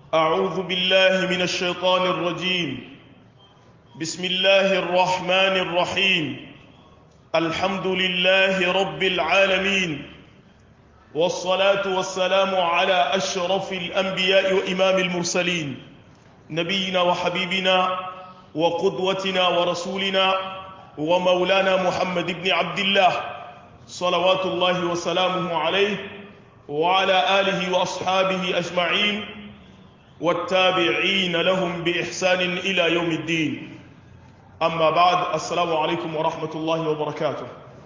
أعوذ بالله من الشيطان الرجيم بسم الله الرحمن الرحيم الحمد لله رب العالمين والصلاة والسلام على أشرف الأنبياء وإمام المرسلين نبينا وحبيبنا وقدوتنا ورسولنا ومولانا محمد بن عبد الله صلوات الله وسلامه عليه وعلى آله وأصحابه أجمعين والتابعين لهم بإحسان إلى يوم الدين أما بعد السلام عليكم ورحمة الله وبركاته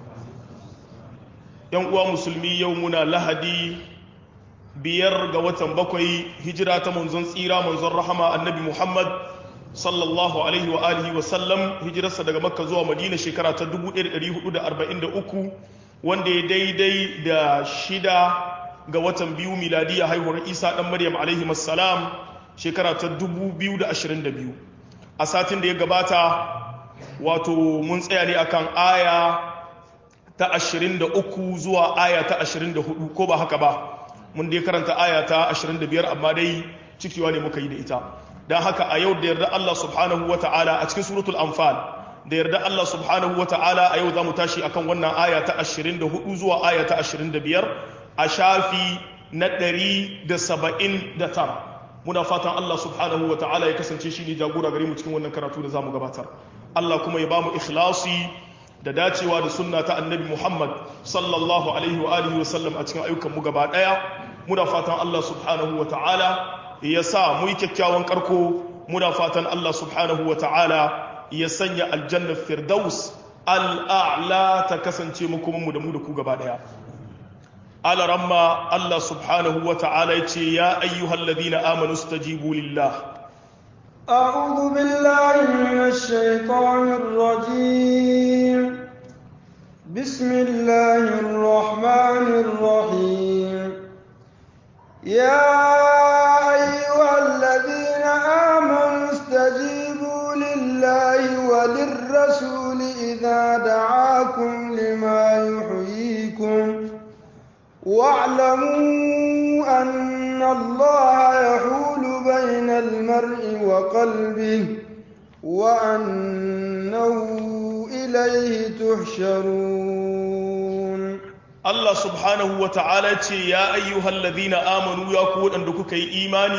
ينقوى مسلمي يومنا لهدي biyar ga watan bakwai hijira ta manzon tsira manzon rahama annabi muhammad sallallahu alaihi wa alihi wa sallam hijirarsa daga makka zuwa madina shekara ta 1443 wanda ya daidai da shida ga watan biyu miladiya haihuwar isa dan maryam alaihi assalam shekara ta 2022 a satin da ya gabata wato mun tsaya ne akan aya ta 23 zuwa aya ta 24 ko ba haka ba mun dai karanta aya ta 25 amma dai cikiwa ne muka yi da ita don haka a yau da yarda Allah subhanahu wa ta'ala a cikin suratul anfal da yarda Allah subhanahu wa ta'ala a yau za mu tashi akan wannan aya ta 24 zuwa aya ta 25 a shafi na 179 muna fatan Allah subhanahu wa ta'ala ya kasance shi ne jagora gare mu cikin wannan karatu da za mu gabatar Allah kuma ya ba mu ikhlasi da dacewa da sunna ta annabi Muhammad sallallahu alaihi wa alihi wa sallam a cikin ayyukan mu gaba daya muna fatan Allah subhanahu wa ta'ala ya sa mu yi kyakkyawan karko muna fatan Allah subhanahu wa ta'ala ya sanya aljannar firdaus al'a'la ta kasance mu kuma mu da mu da ku gaba daya alaramma Allah subhanahu wa ta'ala ya ce ya ayyuhal ladina amanu stajibu lillah أعوذ بالله من الشيطان الرجيم بسم الله الرحمن الرحيم يا أيها الذين آمنوا استجيبوا لله وللرسول إذا دعاكم لما يحييكم واعلموا أن الله يحول بين المرء وقلبه وأنه إليه تحشرون Allah subhanahu wa ta'ala ce ya ayyuhal ladhina amanu ya ku waɗanda kuka yi imani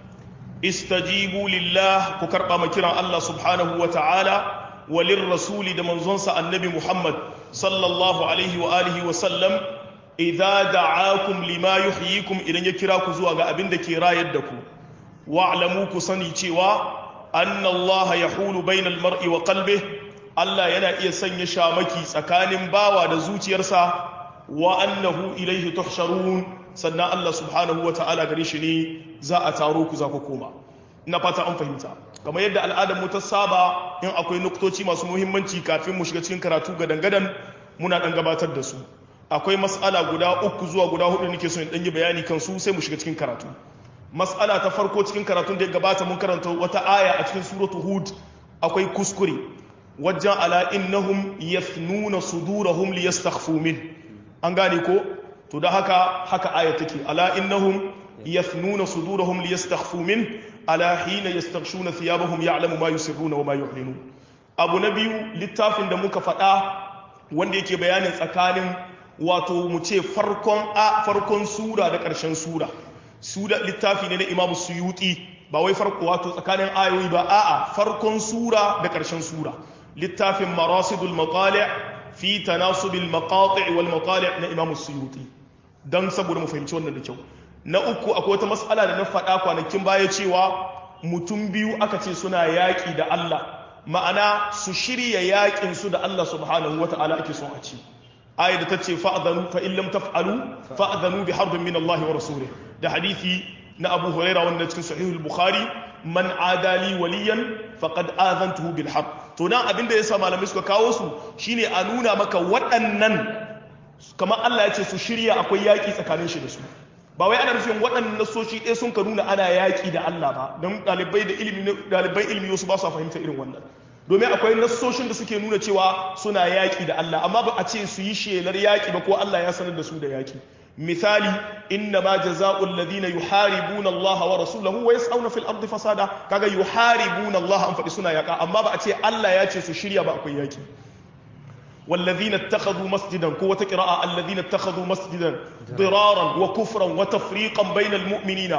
istajibu lillah ku karɓa ma kiran Allah subhanahu wa ta'ala walin rasuli da manzonsa annabi Muhammad sallallahu alaihi wa alihi wa sallam idza da'akum lima yuhyikum idan ya kira ku zuwa ga abin da ke rayar da ku wa'lamu ku sani cewa anna Allah yahulu bainal mar'i wa qalbihi Allah yana iya sanya shamaki tsakanin bawa da zuciyarsa wa annahu ilaihi tuhsharun sannan Allah subhanahu wa ta'ala gare shi ne za a taro ku za ku koma ina fata an fahimta kamar yadda al'adar mu ta saba in akwai nuktoci masu muhimmanci kafin mu shiga cikin karatu gadan gadan muna dan gabatar da su akwai mas'ala guda uku zuwa guda hudu nake so in dan yi bayani kan su sai mu shiga cikin karatu mas'ala ta farko cikin karatun da ya gabata mun karanta wata aya a cikin suratu hud akwai kuskure wajen ala innahum yafnuna sudurahum liyastakhfu min an gane ko to da haka haka aya take ala innahum yafnuna sudurahum liyastakhfu min ala hina yastaghshuna thiyabahum ya'lamu ma yusirruna wa ma yu'linun abu na biyu littafin da muka faɗa wanda yake bayanin tsakanin wato mu ce farkon a farkon sura da ƙarshen sura sura littafi ne na imamu suyuti ba wai farko wato tsakanin ayoyi ba a'a farkon sura da ƙarshen sura littafin marasidul maqali' fi tanasubil maqati' wal maqali' na Imam Suyuti dan saboda mu fahimci wannan da kyau na uku akwai wata mas'ala da na faɗa kwanakin baya cewa mutum biyu aka ce suna yaƙi da Allah ma'ana su shirya yaƙin su da Allah subhanahu wata'ala ake son a ci aya da tace fa'dhanu fa in lam taf'alu fa'dhanu bi harbin min Allah wa rasulih da hadisi na Abu Hurairah wanda cikin sahihul Bukhari man adali waliyan faqad azantuhu bil harb to nan abin da yasa malamai suka kawo su shine a nuna maka waɗannan kamar Allah ya ce su shirya akwai yaƙi tsakanin shi da su ba wai ana nufin waɗannan nasoshi ɗaya sun ka nuna ana yaƙi da Allah ba don ɗalibai da ilimi ɗalibai ilimi wasu ba su fahimta irin wannan domin akwai nassoshin da suke nuna cewa suna yaƙi da Allah amma ba a ce su yi shelar yaƙi ba ko Allah ya sanar da su da yaƙi misali inna ma jazaa'u alladhina yuharibuna Allah wa rasulahu wa yas'una fil ardi fasada kaga yuharibuna Allah an faɗi suna yaka amma ba a ce Allah ya ce su shirya ba akwai yaki والذين اتخذوا مسجدا قوة قراءة الذين اتخذوا مسجدا ضرارا وكفرا وتفريقا بين المؤمنين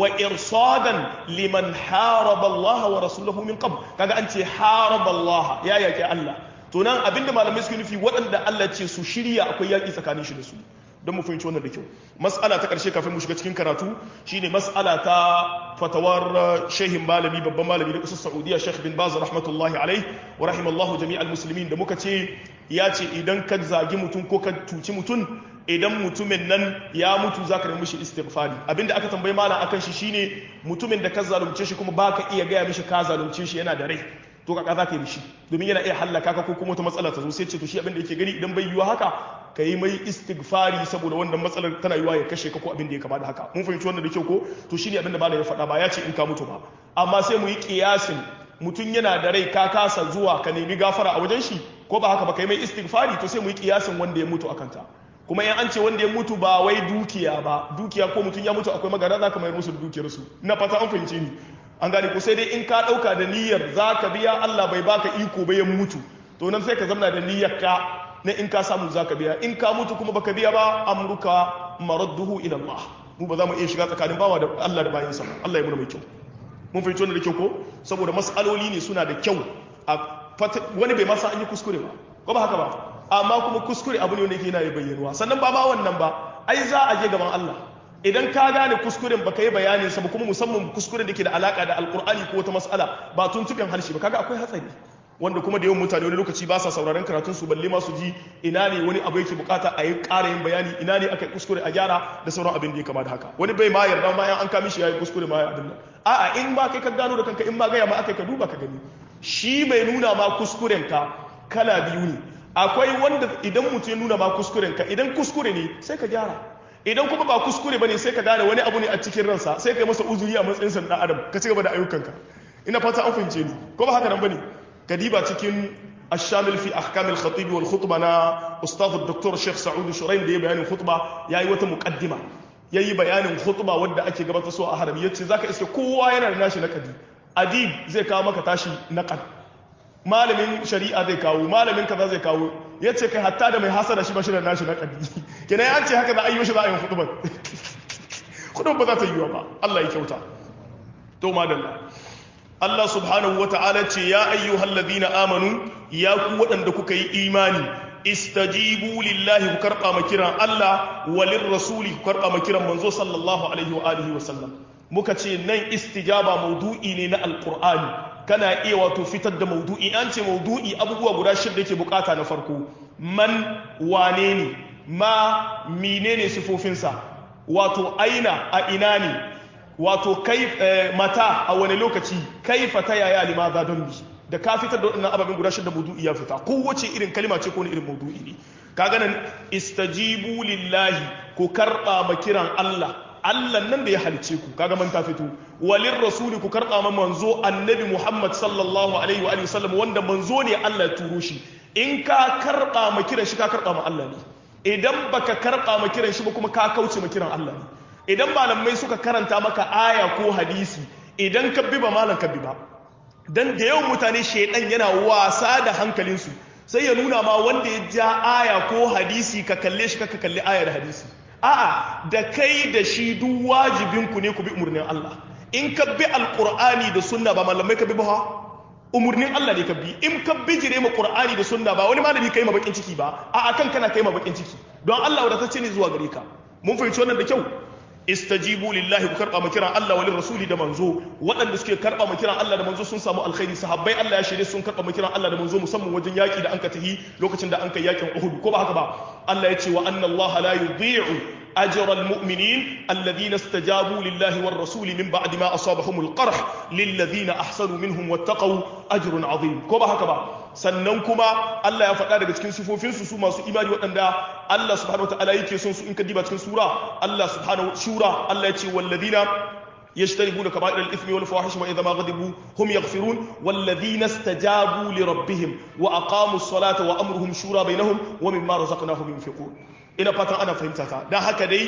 وإرصادا لمن حارب الله ورسوله من قبل كذا أنت حارب الله يا يا الله تنان أبن ما لم يسكن في وأن الله تسو شريا أكو ياكي سكاني شدسو don mu fahimci wannan da kyau mas'ala ta karshe kafin mu shiga cikin karatu shine mas'ala ta fatawar shehin malami babban malami da kasar Saudiya Sheikh bin Baz rahmatullahi alaihi wa rahimallahu jami'al muslimin da muka ce ya ce idan ka zagi mutum ko ka tuci mutum idan mutumin nan ya mutu za ka nemi shi istighfari abinda aka tambayi malam akan shi shine mutumin da ka zalunce shi kuma baka iya gaya mishi ka zalunce shi yana da rai to kaka za ka yi mishi domin yana iya hallaka ka ko kuma wata matsala ta zo sai ce to shi abinda yake gani idan bai yiwa haka ka yi mai istighfari saboda wannan matsalar tana yiwa ya kashe ka ko abin da ya kama da haka mun fahimci wannan da kyau ko to shine abin da malam ya faɗa ba ya ce in ka mutu ba amma sai mu yi kiyasin mutum yana da rai ka kasa zuwa ka nemi gafara a wajen shi ko ba haka ba ka yi mai istighfari to sai mu yi kiyasin wanda ya mutu akan ta kuma in an ce wanda ya mutu ba wai dukiya ba dukiya ko mutum ya mutu akwai magana za ka mayar musu da dukiyarsu ina fata an fahimce ni an gane ko sai dai in ka ɗauka da niyyar za ka biya Allah bai baka iko ba ya mutu to nan sai ka zamna da niyyar ka na in ka samu za ka biya in ka mutu kuma baka biya ba amruka maradduhu ila Allah mu ba za mu iya shiga tsakanin bawa da Allah da bayansa Allah ya muna mai kyau mun fahimci wannan da kyau ko saboda mas'aloli ne suna da kyau a wani bai masa an yi kuskure ba ko ba haka ba amma kuma kuskure abu ne wanda yake yana bayyanuwa sannan ba ma wannan ba ai za a je gaban Allah idan ka gane kuskuren baka yi bayanin sa ba kuma musamman kuskuren da ke da alaka da alkur'ani ko wata mas'ala ba tuntuɓen harshe ba kaga akwai hatsari wanda kuma da yawan mutane wani lokaci ba sa sauraron karatun su balle ma su ji ina ne wani abu yake bukata a yi ƙara yin bayani ina ne aka yi kuskure a gyara da sauran abin da ya kama da haka wani bai ma yarda ma an kami shi ya yi kuskure ma ya abin nan a'a in ba kai ka gano da kanka in ba gaya ma aka ka duba ka gani shi mai nuna ma kuskuren ka kala biyu ne akwai wanda idan mutum ya nuna ma kuskuren ka idan kuskure ne sai ka gyara idan kuma ba kuskure bane sai ka gane wani abu ne a cikin ransa sai ka yi masa uzuri a matsayin sa dan adam ka ci gaba da ayyukanka ina fata an fahimce ni ko ba haka nan bane كديبة تكين الشامل في أحكام الخطيب والخطبة أنا أستاذ الدكتور الشيخ سعود شرين دي بيان الخطبة ياي وتا مقدمة yayi bayanin khutba wadda ake gabatar so a harami yace zaka iske kowa yana da nashi nakadi adib zai kawo maka tashi naqad malamin shari'a zai kawo malamin kaza zai kawo yace kai hatta da mai hasada shi ba shi da nashi nakadi kenan an ce haka za a yi mishi za a yi khutba khutba ba za ta yi ba Allah ya kyauta to madalla Allah subhanahu wa ta'ala ce ya ayyuhal ladina amanu ya ku waɗanda kuka yi imani istajibu lillahi ku karɓa ma kiran Allah walin rasuli ku karɓa ma kiran manzo sallallahu alaihi wa alihi wa sallam muka ce nan istijaba maudu'i ne na alqur'ani kana iya wato fitar da maudu'i an ce maudu'i abubuwa guda shida yake bukata na farko man wane ne ma menene sifofinsa wato aina a ina ne wato kai mata a wani lokaci kaifa ta yaya limaza don bi da ka fitar da waɗannan ababen guda shida maudu'i ya fita kowace irin kalima ce ko wani irin maudu'i ne kaga nan istajibu lillahi ku karɓa ma kiran Allah Allah nan da ya halice ku kaga man ta fito walin rasuli ku karɓa ma manzo annabi Muhammad sallallahu alaihi wa alihi wasallam wanda manzo ne Allah ya turo shi in ka karɓa ma kiran shi ka karɓa ma Allah ne idan baka karɓa ma kiran shi ba kuma ka kauce ma kiran Allah ne idan malamai suka karanta maka aya ko hadisi idan ka bi ba malam ka bi ba dan da yawan mutane shaidan yana wasa da hankalinsu sai ya nuna ma wanda ya ja aya ko hadisi ka kalle shi ka kalli aya da hadisi a'a da kai da shi duk wajibin ku ne ku bi umarnin Allah in ka bi alqur'ani da sunna ba malamai ka bi ba umarnin Allah ne ka bi in ka bi jire ma qur'ani da sunna ba wani malami kai ma bakin ciki ba a'a kan kana kai ma bakin ciki don Allah wadatacce ne zuwa gare ka mun fahimci wannan da kyau istajibu lillahi ku karba kiran Allah walin rasuli da manzo waɗanda suke karba kiran Allah da manzo sun samu alkhairi sahabbai Allah ya shirye sun karba kiran Allah da manzo musamman wajen yaki da anka tahi lokacin da anka yakin Uhud ko ba haka ba Allah ya ce wa anna Allah la yudhi'u أجر المؤمنين الذين استجابوا لله والرسول من بعد ما أصابهم القرح للذين أحسنوا منهم واتقوا أجر عظيم كما هكذا sannan kuma Allah ya faɗa daga cikin sifofinsu su masu imani waɗanda Allah subhanahu wataala yake son su in ka diba cikin sura Allah subhanahu shura Allah ya ce walladina يجتنبون كبائر الإثم والفواحش وإذا ما غضبوا هم يغفرون والذين استجابوا لربهم وأقاموا الصلاة وأمرهم شورى بينهم ومما رزقناهم ينفقون ina fatan ana fahimta ta don haka dai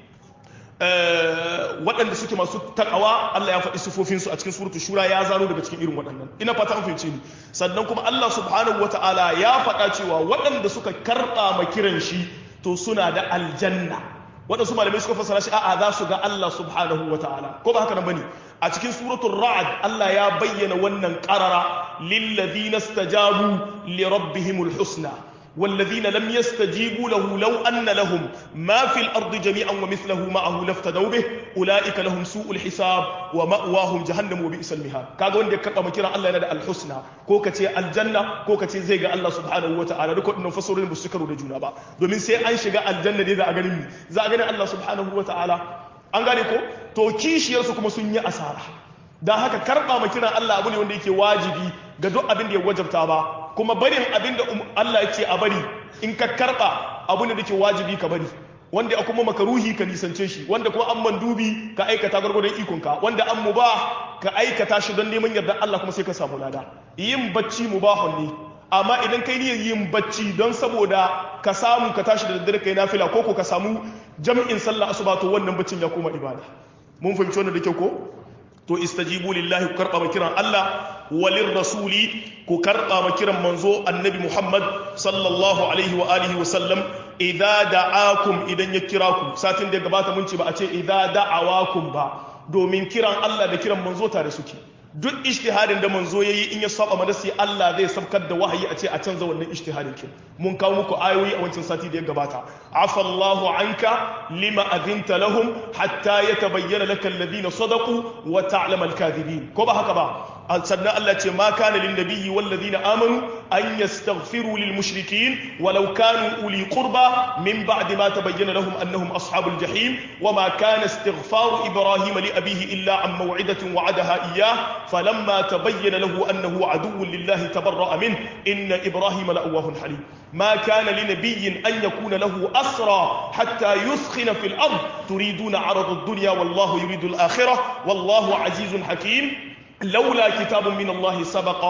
waɗanda suke masu takawa Allah ya faɗi sifofinsu a cikin suratu shura ya zano daga cikin irin waɗannan ina fata an fahimce ni sannan kuma Allah subhanahu wata'ala ya faɗa cewa waɗanda suka karɓa ma kiran shi to suna da aljanna waɗansu malamai suka fassara shi a'a za su ga Allah subhanahu wata'ala ko ba haka nan bane a cikin suratul ra'd Allah ya bayyana wannan qarara lil ladina stajabu li rabbihimul husna والذين لم يستجيبوا له لو أن لهم ما في الأرض جميعا ومثله معه لافتدوا به أولئك لهم سوء الحساب ومأواهم جهنم وبئس المهاد كاغا وند كبا مكيرا الله ينادى الحسنى كو كتي الجنة كو كتي زي ga Allah subhanahu wataala duk wannan fasarorin ba su karo da juna ba domin sai an shiga aljanna ne za a ganin mi za a ganin Allah subhanahu wataala an gane ko to kishiyar su kuma sun yi asara dan haka karba ma kiran Allah abu ne wanda yake wajibi ga duk abin da ya wajabta ba kuma barin abin da Allah ya ce a bari in ka karba abu ne da ke wajibi ka bari wanda a kuma makaruhi ka nisance shi wanda kuma an mandubi ka aikata gwargwadon ikonka wanda an mubah ka aikata shi don neman yarda Allah kuma sai ka samu lada yin bacci mubahun ne amma idan kai niyyar yin bacci don saboda ka samu ka tashi da daddare kai nafila ko ko ka samu jam'in sallah asuba to wannan baccin ya koma ibada mun fahimci wannan da kyau ko to istajibu lillahi ku karba kiran Allah walin rasuli ku karba kiran manzo annabi Muhammad sallallahu alaihi wa alihi wa sallam idza da'akum idan ya kira ku satin da gabata mun ce ba a ce idza da'awakum ba domin kiran Allah da kiran manzo tare suke duk ijtihadin da manzo yayi in ya saba madasi Allah zai sabkar da wahayi a ce a canza wannan ijtihadin kin mun kawo muku ayoyi a wancan sati da ya gabata afallahu anka lima adinta lahum hatta yatabayyana laka alladhina sadaqu wa ta'lamu al-kadhibin ko ba haka ba sannan Allah ce ma kana lin nabiyyi wal ladina amanu an yastaghfiru lil mushrikin walau kanu uli qurba min ba'di ma tabayyana lahum annahum ashabul jahim wama kana istighfaru ibrahim li abihi illa an maw'idatin wa'adaha iyyah falamma tabayyana lahu annahu aduwwun lillahi tabarra'a min inna ibrahim la'awwahun halim ما كان لنبي أن يكون له أسرى حتى يثخن في الأرض تريدون عرض الدنيا والله يريد الآخرة والله عزيز حكيم لولا كتاب من الله سبق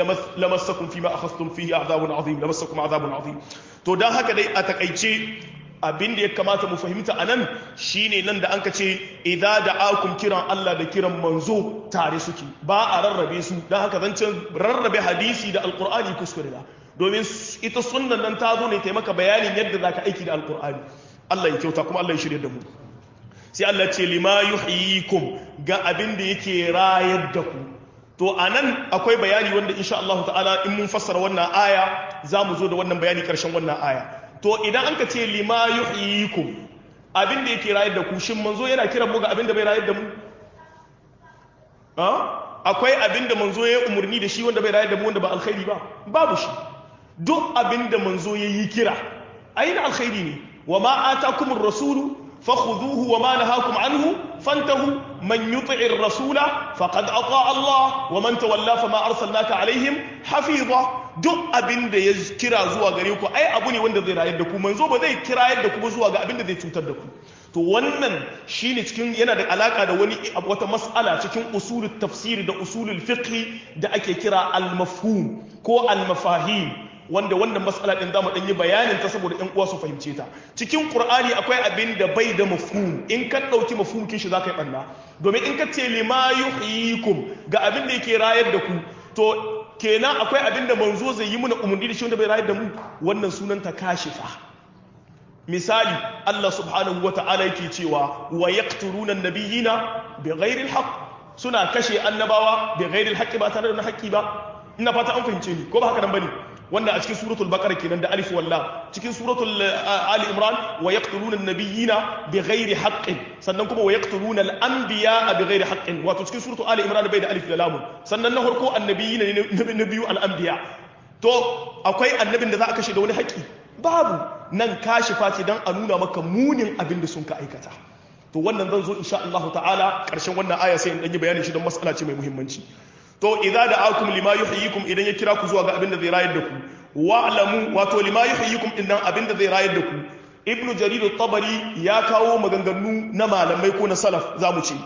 لمسكم فيما أخذتم فيه عذاب عظيم لمسكم عذاب عظيم to dan haka dai a takaice abin da ya kamata mu fahimta a nan shine nan da an ka ce idza da'akum kiran Allah da kiran manzo tare suke ba a rarrabe su dan haka zancen rarrabe hadisi da alqur'ani kuskure da domin ita sunnan nan ta zo ne taimaka bayanin yadda zaka aiki da alqur'ani Allah ya kyauta kuma Allah ya shirye da mu sai Allah ce lima yuhyikum ga abin da yake rayar da ku to anan akwai bayani wanda insha Allah ta'ala in mun fassara wannan aya za mu zo da wannan bayani karshen wannan aya to idan an ka ce lima yuhyikum abin da yake rayar da ku shin manzo yana kiran mu ga abin da bai rayar da mu akwai abin da manzo ya umurni da shi wanda bai rayar da mu wanda ba alkhairi ba babu shi duk abin da manzo ya yi kira aina alkhairi ne wa ma atakumur rasulu فخذوه وما نهاكم عنه فانتهوا من يطع الرسول فقد أطاع الله ومن تولى فما أرسلناك عليهم حفيظا duk abin da ya kira zuwa gare ku ai abu ne wanda zai rayar da ku manzo ba zai kira yadda ku zuwa ga abin da zai cutar da ku to wannan shine cikin yana da alaka da wani wata mas'ala cikin usulul tafsiri da usulul fiqh da ake kira al-mafhum ko al-mafahim wanda wannan matsala din zamu dan yi bayanin ta saboda ɗan uwa su fahimce ta cikin qur'ani akwai abin da bai da mafhum in ka dauki mafhum kin shi zaka yi banna domin in ka ce lima yuhyikum ga abin da yake rayar da ku to kenan akwai abin da manzo zai yi muna umarni da shi wanda bai rayar da mu wannan sunan ta kashifa misali Allah subhanahu wata'ala yake cewa wa yaqtuluna an-nabiyina bighairi al-haqq suna kashe annabawa bighairi al-haqq ba tare da haƙƙi ba ina fata an fahimce ni ko ba haka nan bane wannan a cikin suratul baqara kenan da alif wallah cikin suratul ali imran wa yaqtuluna an-nabiyina bighairi haqqin sannan kuma wa yaqtuluna al-anbiya bighairi haqqin wato cikin suratul ali imran bai da alif da lam sannan na farko annabiyina ne na biyu al-anbiya to akwai annabin da za a kashe da wani haƙi babu nan kashifa ce dan a nuna maka munin abin da sun ka aikata to wannan zan zo insha Allah ta'ala karshen wannan aya sai in dan yi bayani shi don mas'ala ce mai muhimmanci to idza da'akum lima yuhyikum idan ya kira ku zuwa ga abin da zai rayar da ku wa'lamu wato lima yuhyikum din nan abin da zai rayar da ku ibnu jarir at-tabari ya kawo maganganu na malamai ko na salaf zamu ce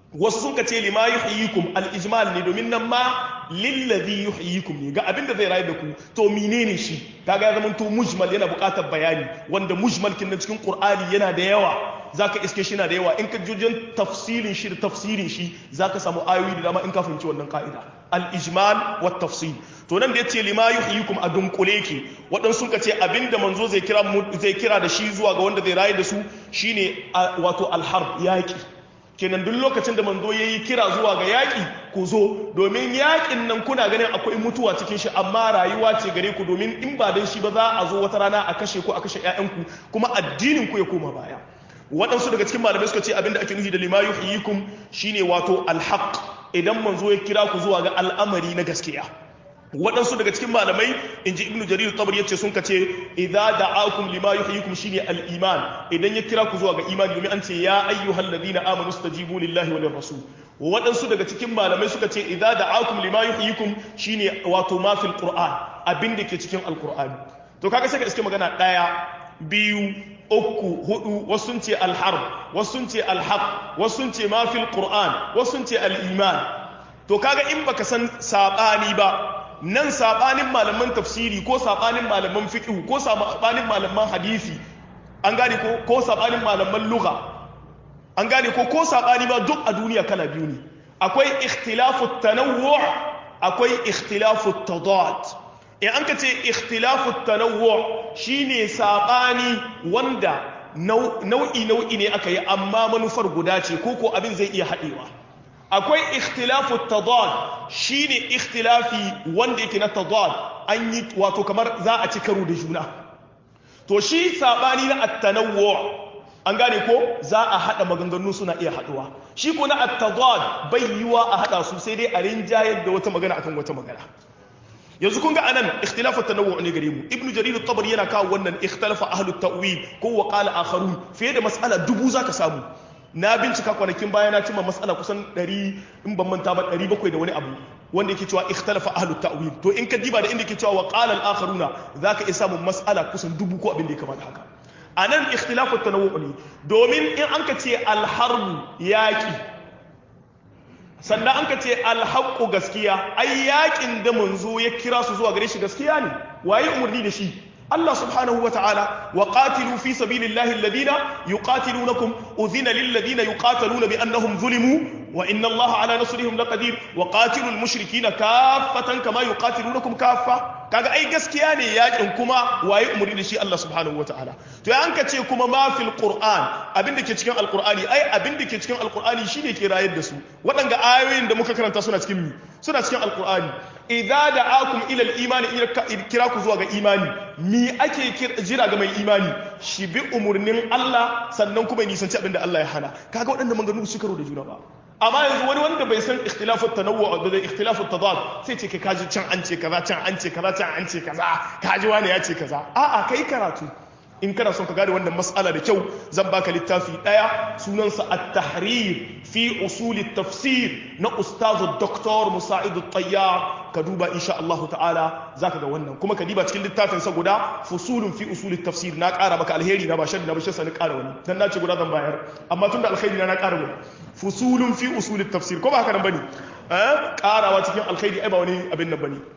wasu sun ka ce lima yuhyikum al-ijmal ne domin nan ma lillazi yuhyikum ne ga abinda zai rayu da ku to menene shi kaga ya zama to mujmal yana buƙatar bayani wanda mujmal kin cikin qur'ani yana da yawa zaka iske shi na da yawa in ka jujin tafsirin shi da tafsirin shi zaka samu ayoyi da dama in ka fahimci wannan ka'ida al-ijmal wa tafsil to nan da yace lima yuhyikum a dunkule ki wadan sun ce abinda manzo zai kira zai kira da shi zuwa ga wanda zai rayu da su shine wato al-harb yaki kenan duk lokacin da manzo yayi kira zuwa ga yaki ku zo domin yakin nan kuna ganin akwai mutuwa cikin shi amma rayuwa ce gare ku domin in ba dan shi ba za a zo wata rana a kashe ku a kashe ƴaƴanku kuma addinin ku ya koma baya waɗansu daga cikin malamai suka ce abinda ake nufi da lima yuhyikum shine wato alhaq idan manzo ya kira ku zuwa ga al'amari na gaskiya waɗansu daga cikin malamai in ji ibnu jarir tabar yace sun kace idza da'akum lima yuhyikum shine al-iman idan ya kira ku zuwa ga imani domin an ce ya ayyuhal ladina amanu stajibu lillahi wa lirrasul waɗansu daga cikin malamai suka ce idza da'akum lima yuhyikum shine wato ma fil qur'an abin da ke cikin alqur'ani to kaga sai ka iske magana daya biyu uku hudu wasu sun ce alharb wasu sun ce alhaq wasu sun ce ma fil qur'an wasu sun ce al-iman to kaga in baka san sabani ba nan sabanin malaman tafsiri ko sabanin malaman fiqh ko sabanin malaman hadisi an gane ko ko sabanin malaman lugha an gane ko ko sabani ba duk a duniya kala biyu ne akwai ikhtilafu tanawwu' akwai ikhtilafu tadad in an ka ce ikhtilafu tanawwu' shine sabani wanda nau'i nau'i ne aka yi amma manufar guda ce ko ko abin zai iya haɗewa akwai ikhtilafu tadad shine ikhtilafi wanda yake na tadad an yi wato kamar za a ci karo da juna to shi sabani na at-tanawwu an gane ko za a hada maganganu suna iya haduwa shi ko na at-tadad bai yiwa a hada su sai dai a rinjayar da wata magana akan wata magana yanzu kun ga anan ikhtilafu tanawwu ne gare mu ibnu jarir at-tabari yana kawo wannan ikhtalafa ahlut ta'wil ko wa qala akharun fiye da mas'ala dubu zaka samu na bincika kwanakin baya na cimma matsala kusan 100 in ban manta ba 700 da wani abu wanda yake cewa ikhtalafa ahlu ta'wil to in ka diba da inda yake cewa wa qala al akharuna zaka iya samun matsala kusan dubu ko abin da ya kamata haka anan ikhtilafu tanawwu ne domin in an ka ce al harbu yaki sannan an ka ce al haqqu gaskiya ai yakin da manzo ya kira su zuwa gare shi gaskiya ne waye umurni da shi الله سبحانه وتعالى وقاتلوا في سبيل الله الذين يقاتلونكم أذن للذين يقاتلون بأنهم ظلموا وإن الله على نصرهم لقدير وقاتلوا المشركين كافة كما يقاتلونكم كافة kaga ai gaskiya ne yakin kuma waye umuri da shi Allah subhanahu wataala to an ka ce kuma ma fil qur'an abin da ke cikin alqur'ani ai abin da ke cikin alqur'ani shine ke rayar da su waɗanga ayoyin da muka karanta suna cikin mi suna cikin alqur'ani idza da'akum ila al-imani kira ku zuwa ga imani mi ake jira ga mai imani shi bi umurnin Allah sannan kuma nisanci abin da Allah ya hana kaga waɗanda maganganu su karo da juna ba amma yanzu wani wanda bai san ikhtilafut tanawwu da ikhtilafut tadad sai ce kai kaji can an ce kaza can an ce kaza can an ce kaza kaji wani ya ce kaza a'a kai karatu in kana son ka gane wannan mas'ala da kyau zan baka littafi daya sunansa at-tahrir fi usul at-tafsir na ustazu Dr. Musa'id at-Tayyar ka duba insha Allah ta'ala zaka ga wannan kuma ka diba cikin littafin sa guda fusulun fi usul at-tafsir na ƙara maka alheri na ba shaddi na ba shi sani ƙara wani dan na ce guda zan bayar amma tunda alheri na na ƙara wani fusulun fi usul at-tafsir ko ba haka nan bane eh ƙarawa cikin alheri ai ba wani abin nan bane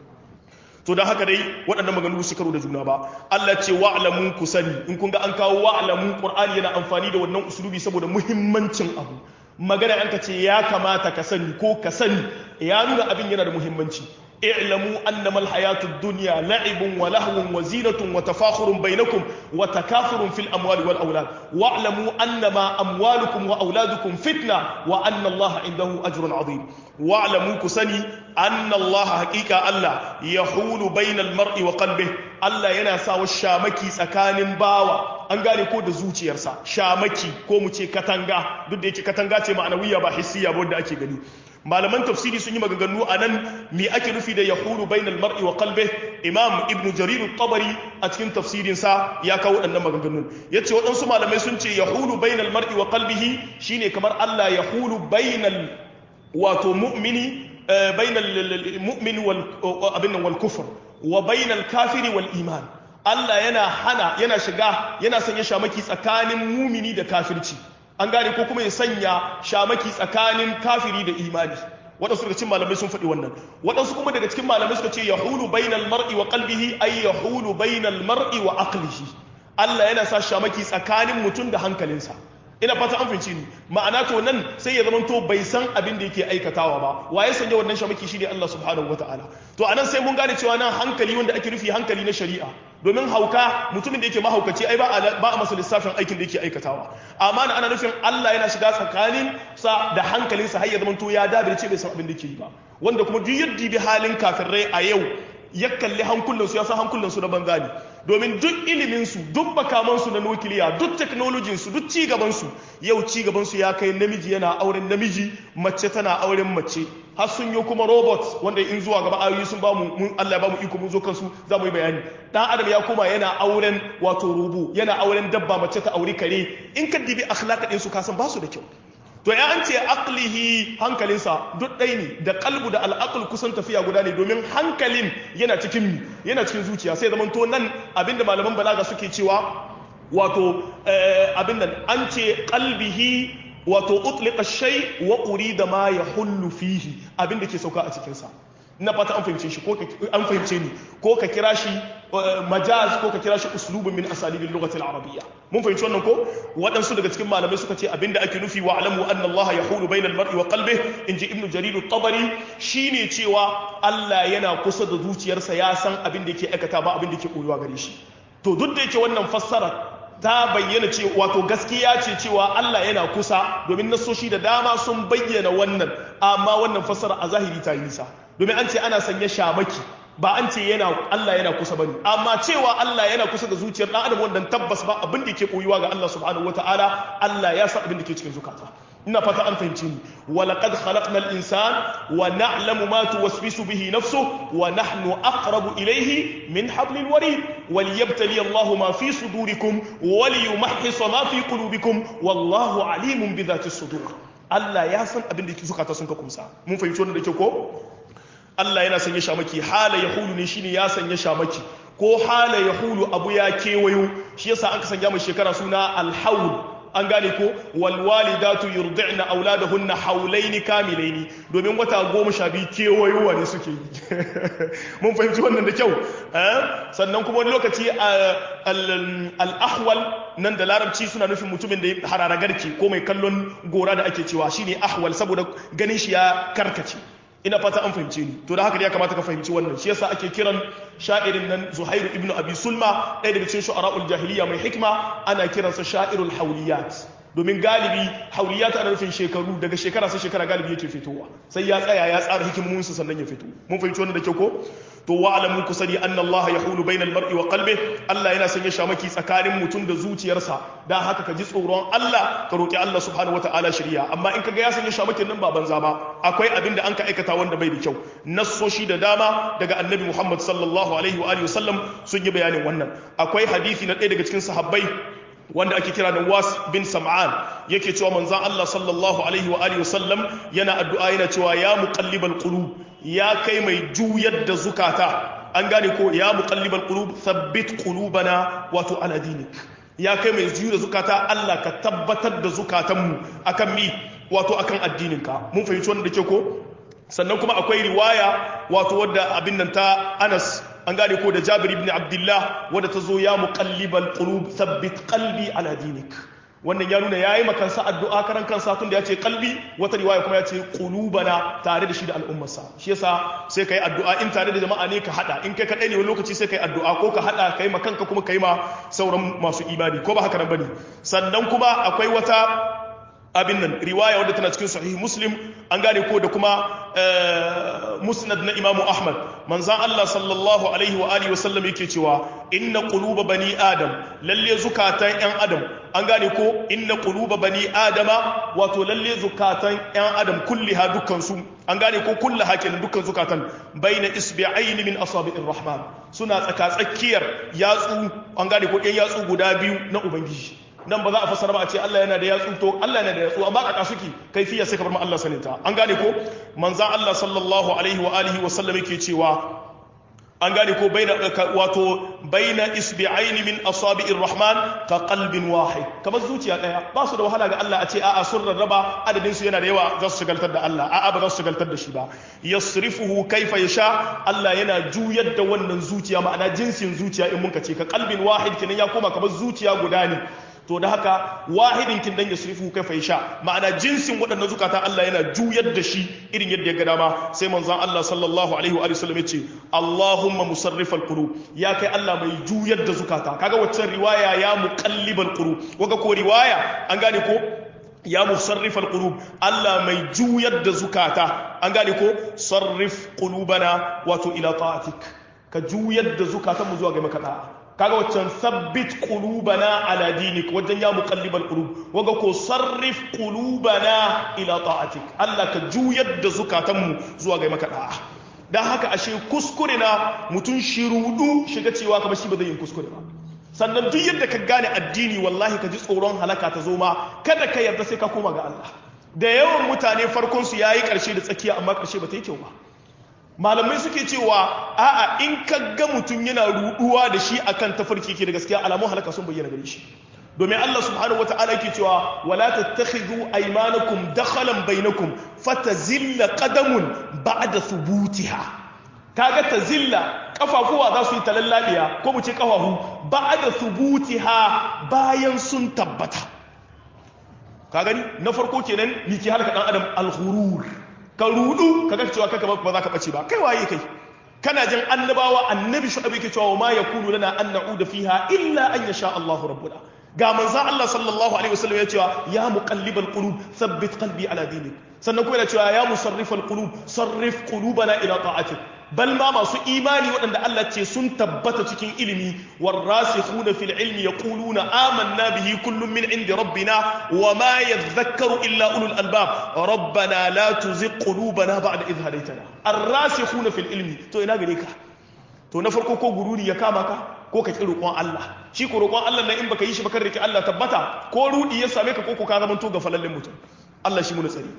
to don haka dai waɗannan maganganu su karo da juna ba Allah ce wa'lamu ku sani in kun ga an kawo wa'lamu Qur'ani yana amfani da wannan usulubi saboda muhimmancin abu magana an ka ce ya kamata ka sani ko ka sani ya nuna abin yana da muhimmanci اعلموا أنما الحياة الدنيا لعب ولهو وزينة وتفاخر بينكم وتكاثر في الأموال والأولاد واعلموا أنما أموالكم وأولادكم فتنة وأن الله عنده أجر عظيم واعلموا كسني أن الله حقيقة الله يحول بين المرء وقلبه الله ينسى والشامكي سكان باوا an gane ko da zuciyarsa shamaki ko mu ce katanga duk da yake katanga ce ma'anawiya ba hissiya ba wanda ake gani malaman tafsiri sun yi maganganu a nan me ake nufi da yahulu bainal mar'i wa qalbi imam ibnu jarir tabari a cikin tafsirin sa ya kawo waɗannan maganganun yace waɗansu malamai sun ce yahulu bainal mar'i wa qalbihi shine kamar Allah yahulu bainal wato mu'mini bainal mu'min wal abin wal kufr wa bainal kafiri wal iman Allah yana hana yana shiga yana sanya shamaki tsakanin mumini da kafirci an gane ko kuma ya sanya shamaki tsakanin kafiri da imani waɗansu daga cikin malamai sun faɗi wannan waɗansu kuma daga cikin malamai suka ce yahulu bainal mar'i wa qalbihi ay yahulu bainal mar'i wa aqlihi Allah yana sa shamaki tsakanin mutum da hankalinsa ina fata an fahimci ni ma'ana to nan sai ya zamanto bai san abin da yake aikatawa ba waye sanya wannan shamaki shine Allah subhanahu wataala to anan sai mun gane cewa nan hankali wanda ake nufi hankali na shari'a domin hauka mutumin da yake mahaukaci ai ba a ba a masa lissafin aikin da yake aikatawa amma ana nufin Allah yana shiga tsakanin sa da hankalinsa har ya zamanto ya dabirce bai san abin da yake yi ba wanda kuma duk yadda bi halin kafirai a yau ya kalli hankulansu ya san hankulansu na banza ne domin duk iliminsu duk makamansu na nukiliya duk teknolojinsu duk cigabansu yau cigabansu ya kai namiji yana auren namiji mace tana auren mace har sun yi kuma robot wanda in zuwa gaba ayoyi sun bamu mun Allah ya bamu iko mun zo kansu za mu yi bayani dan adam ya koma yana auren wato rubu yana auren dabba mace ta auri kare in ka dibi akhlaq din su kasan ba su da kyau to ya an ce aqlihi hankalinsa duk ɗai ne da kalbu da al'aql kusan tafiya guda ne domin hankalin yana cikin yana cikin zuciya sai zaman to nan abinda malaman balaga suke cewa wato abin nan an ce qalbihi wato utliqa shay wa urida ma yahullu fihi abinda ke sauka a cikin sa na fata an fahimce shi ko an fahimce ni ko ka kira shi majaz ko ka kira shi uslubun min asalibin lugatil arabiyya mun fahimci wannan ko waɗansu daga cikin malamai suka ce abinda ake nufi wa alamu anna Allah yahulu bainal mar'i wa qalbihi inji ibnu jarir at-tabari shine cewa Allah yana kusa da zuciyarsa ya san abin da yake aikata ba abin da yake koyuwa gare shi to duk da yake wannan fassara ta bayyana ce wato gaskiya ce cewa Allah yana kusa domin nasoshi da dama sun bayyana wannan amma wannan fassara a zahiri ta yi nisa domin an ce ana sanya shamaki ba an ce yana Allah yana kusa bane amma cewa Allah yana kusa da zuciyar dan adam wannan tabbas ba abin da ke koyuwa ga Allah subhanahu wataala Allah ya san abin da ke cikin zukata ina fata an fahimci ni wa laqad khalaqna al-insana wa na'lamu ma tuwaswisu bihi nafsuhu wa nahnu aqrabu ilayhi min hablil warid وليبتلي الله ما في صدوركم وليمحص ما في قلوبكم والله عليم بذات الصدور Allah ya san abin da zukata sun ka kumsa mun fahimci wannan da ke ko Allah yana sanya shamaki hala yahulu ne shine ya sanya shamaki ko hala yahulu abu ya kewayo shi yasa aka sanya mai shekara suna alhaul an gane ko walwalidatu yurdi'na auladahunna haulaini kamilaini domin wata goma sha biyu kewayowa ne suke yi mun fahimci wannan da kyau sannan kuma wani lokaci al-ahwal nan da larabci suna nufin mutumin da ya harara garki ko mai kallon gora da ake cewa shine ahwal saboda ganin shi ya karkace ina fata an fahimce ni to da haka ne ya kamata ka fahimci wannan shi yasa ake kiran sha'irin nan Zuhairu ibn Abi Sulma ɗaya daga cikin shu'ara'ul jahiliya mai hikma ana kiransa sha'irul hawliyat domin galibi hauliyat ana nufin shekaru daga shekara sai shekara galibi yake fitowa sai ya tsaya ya tsara hikimomin sa sannan ya fito mun fahimci wannan da kyau ko to wa alamu ku sani anna Allah yahulu bainal mar'i wa qalbi Allah yana sanya shamaki tsakanin mutum da zuciyarsa dan haka ka ji tsoron Allah ka roki Allah subhanahu wataala shari'a amma in kaga ya sanya shamakin nan ba banza ba akwai abin da an ka aikata wanda bai da kyau nassoshi da dama daga annabi Muhammad sallallahu alaihi wa alihi wasallam sun yi bayanin wannan akwai hadisi na ɗaya daga cikin sahabbai wanda ake kira da was bin sam'an yake cewa manzan Allah sallallahu alaihi wa alihi wasallam yana addu'a yana cewa ya muqallibal qulub ya kai mai juyar da zukata an gane ko ya muqallibal qulub thabbit qulubana wato ala dinik ya kai mai juyar da zukata Allah ka tabbatar da zukatanmu akan mi wato akan addininka mun fahimci wannan da ke ko sannan kuma akwai riwaya wato wadda abin nan ta Anas an gane ko da Jabir ibn Abdullah wadda ta zo ya muqallibal qulub thabbit qalbi ala dinik wannan ya nuna yayi makansa addu'a karan kansa tun da yace qalbi wata riwaya kuma yace qulubana tare da shi da al'ummarsa shi yasa sai kai addu'a in tare da jama'a ne ka hada in kai kadai ne wani lokaci sai kai addu'a ko ka hada kai ma kanka kuma kai ma sauran masu imani ko ba haka nan bane sannan kuma akwai wata abin nan riwaya wadda tana cikin sahih muslim an gane ko da kuma musnad na imamu ahmad manzan allah sallallahu alaihi wa alihi wasallam yake cewa inna quluba bani adam lalle zukatan yan adam an gane ko inna quluba bani adama wato lalle zukatan yan adam kulliha dukkan su an gane ko kullu hakin dukkan zukatan baina isbi'ain min asabi'ir rahman suna tsaka tsakiyar yatsu an gane ko yan yatsu guda biyu na ubangiji nan ba za a fassara ba a ce Allah yana da yatsu to Allah yana da yatsu amma kaka suke kaifiya sai ka bar mu Allah saninta an gane ko manzan Allah sallallahu alaihi wa alihi wa sallam yake cewa an gane ko baina wato baina isbi'aini min asabi'ir rahman ka qalbin wahid kamar zuciya daya ba su da wahala ga Allah a ce a'a sun rarraba adadin su yana da yawa za su shigaltar da Allah a'a ba za su shigaltar da shi ba yasrifuhu kaifa yasha Allah yana juyar da wannan zuciya ma'ana jinsin zuciya in mun ce ka qalbin wahid kenan ya koma kamar zuciya guda ne to da haka wahidin kin dan yasrifu kaifa yasha ma'ana jinsin waɗannan zukata Allah yana juyar da shi irin yadda ya ga dama sai manzon Allah sallallahu alaihi wa sallam ya ce Allahumma musarrifal qulub ya kai Allah mai juyar da zukata kaga waccan riwaya ya muqallibal qulub waga ko riwaya an gane ko ya musarrifal qulub Allah mai juyar da zukata an gane ko sarrif qulubana wato ila ta'atik ka juyar da zukatan mu zuwa ga maka da'a kaga waccan sabbit qulubana ala dinik wajen ya muqallibal qulub waga ko sarrif qulubana ila ta'atik Allah ka juyar da zukatanmu zuwa ga maka da'a dan haka ashe kuskure na mutun shirudu shiga cewa kamar shi ba zai yin kuskure ba sannan duk yadda ka gane addini wallahi ka ji tsoron halaka ta zo ma kada ka yarda sai ka koma ga Allah da yawan mutane farkon su yayi karshe da tsakiya amma karshe ba ta yi kyau ba malamai suke cewa a'a in ka ga mutum yana ruduwa da shi akan tafarki ke da gaskiya alamun halaka sun bayyana gare shi domin Allah subhanahu wata'ala yake cewa wala tattakhidhu aymanakum dakhalan bainakum fatazilla qadamun ba'da thubutiha kaga tazilla kafafuwa za su yi talallabiya ko mu ce kafafu ba'da thubutiha bayan sun tabbata ka gani na farko kenan miki halaka dan adam al-ghurur ka rudu ka ga cewa kaka ba za ka bace ba kai waye kai kana jin annabawa annabi shu'aib yake cewa ma yakunu lana an na'uda fiha illa an yasha Allahu rabbuna ga manzo Allah sallallahu alaihi wasallam ya cewa ya muqallibal qulub thabbit qalbi ala dinik sannan kuma yana cewa ya musarrifal qulub sarrif qulubana ila ta'atik bal ma masu imani waɗanda Allah ce sun tabbata cikin ilimi warasikhuna fil ilmi yaquluna amanna bihi kullun min indi rabbina wama yadhakkaru illa ulul albab rabbana la tuzigh qulubana ba'da idh hadaytana arrasikhuna fil ilmi to ina gare ka to na farko ko gururi ya kama ka ko ka ki roƙon Allah shi ko roƙon Allah nan in baka yi shi ba kan rike Allah tabbata ko rudi ya same ka ko ko ka zama to ga falallen mutum Allah shi mu tsari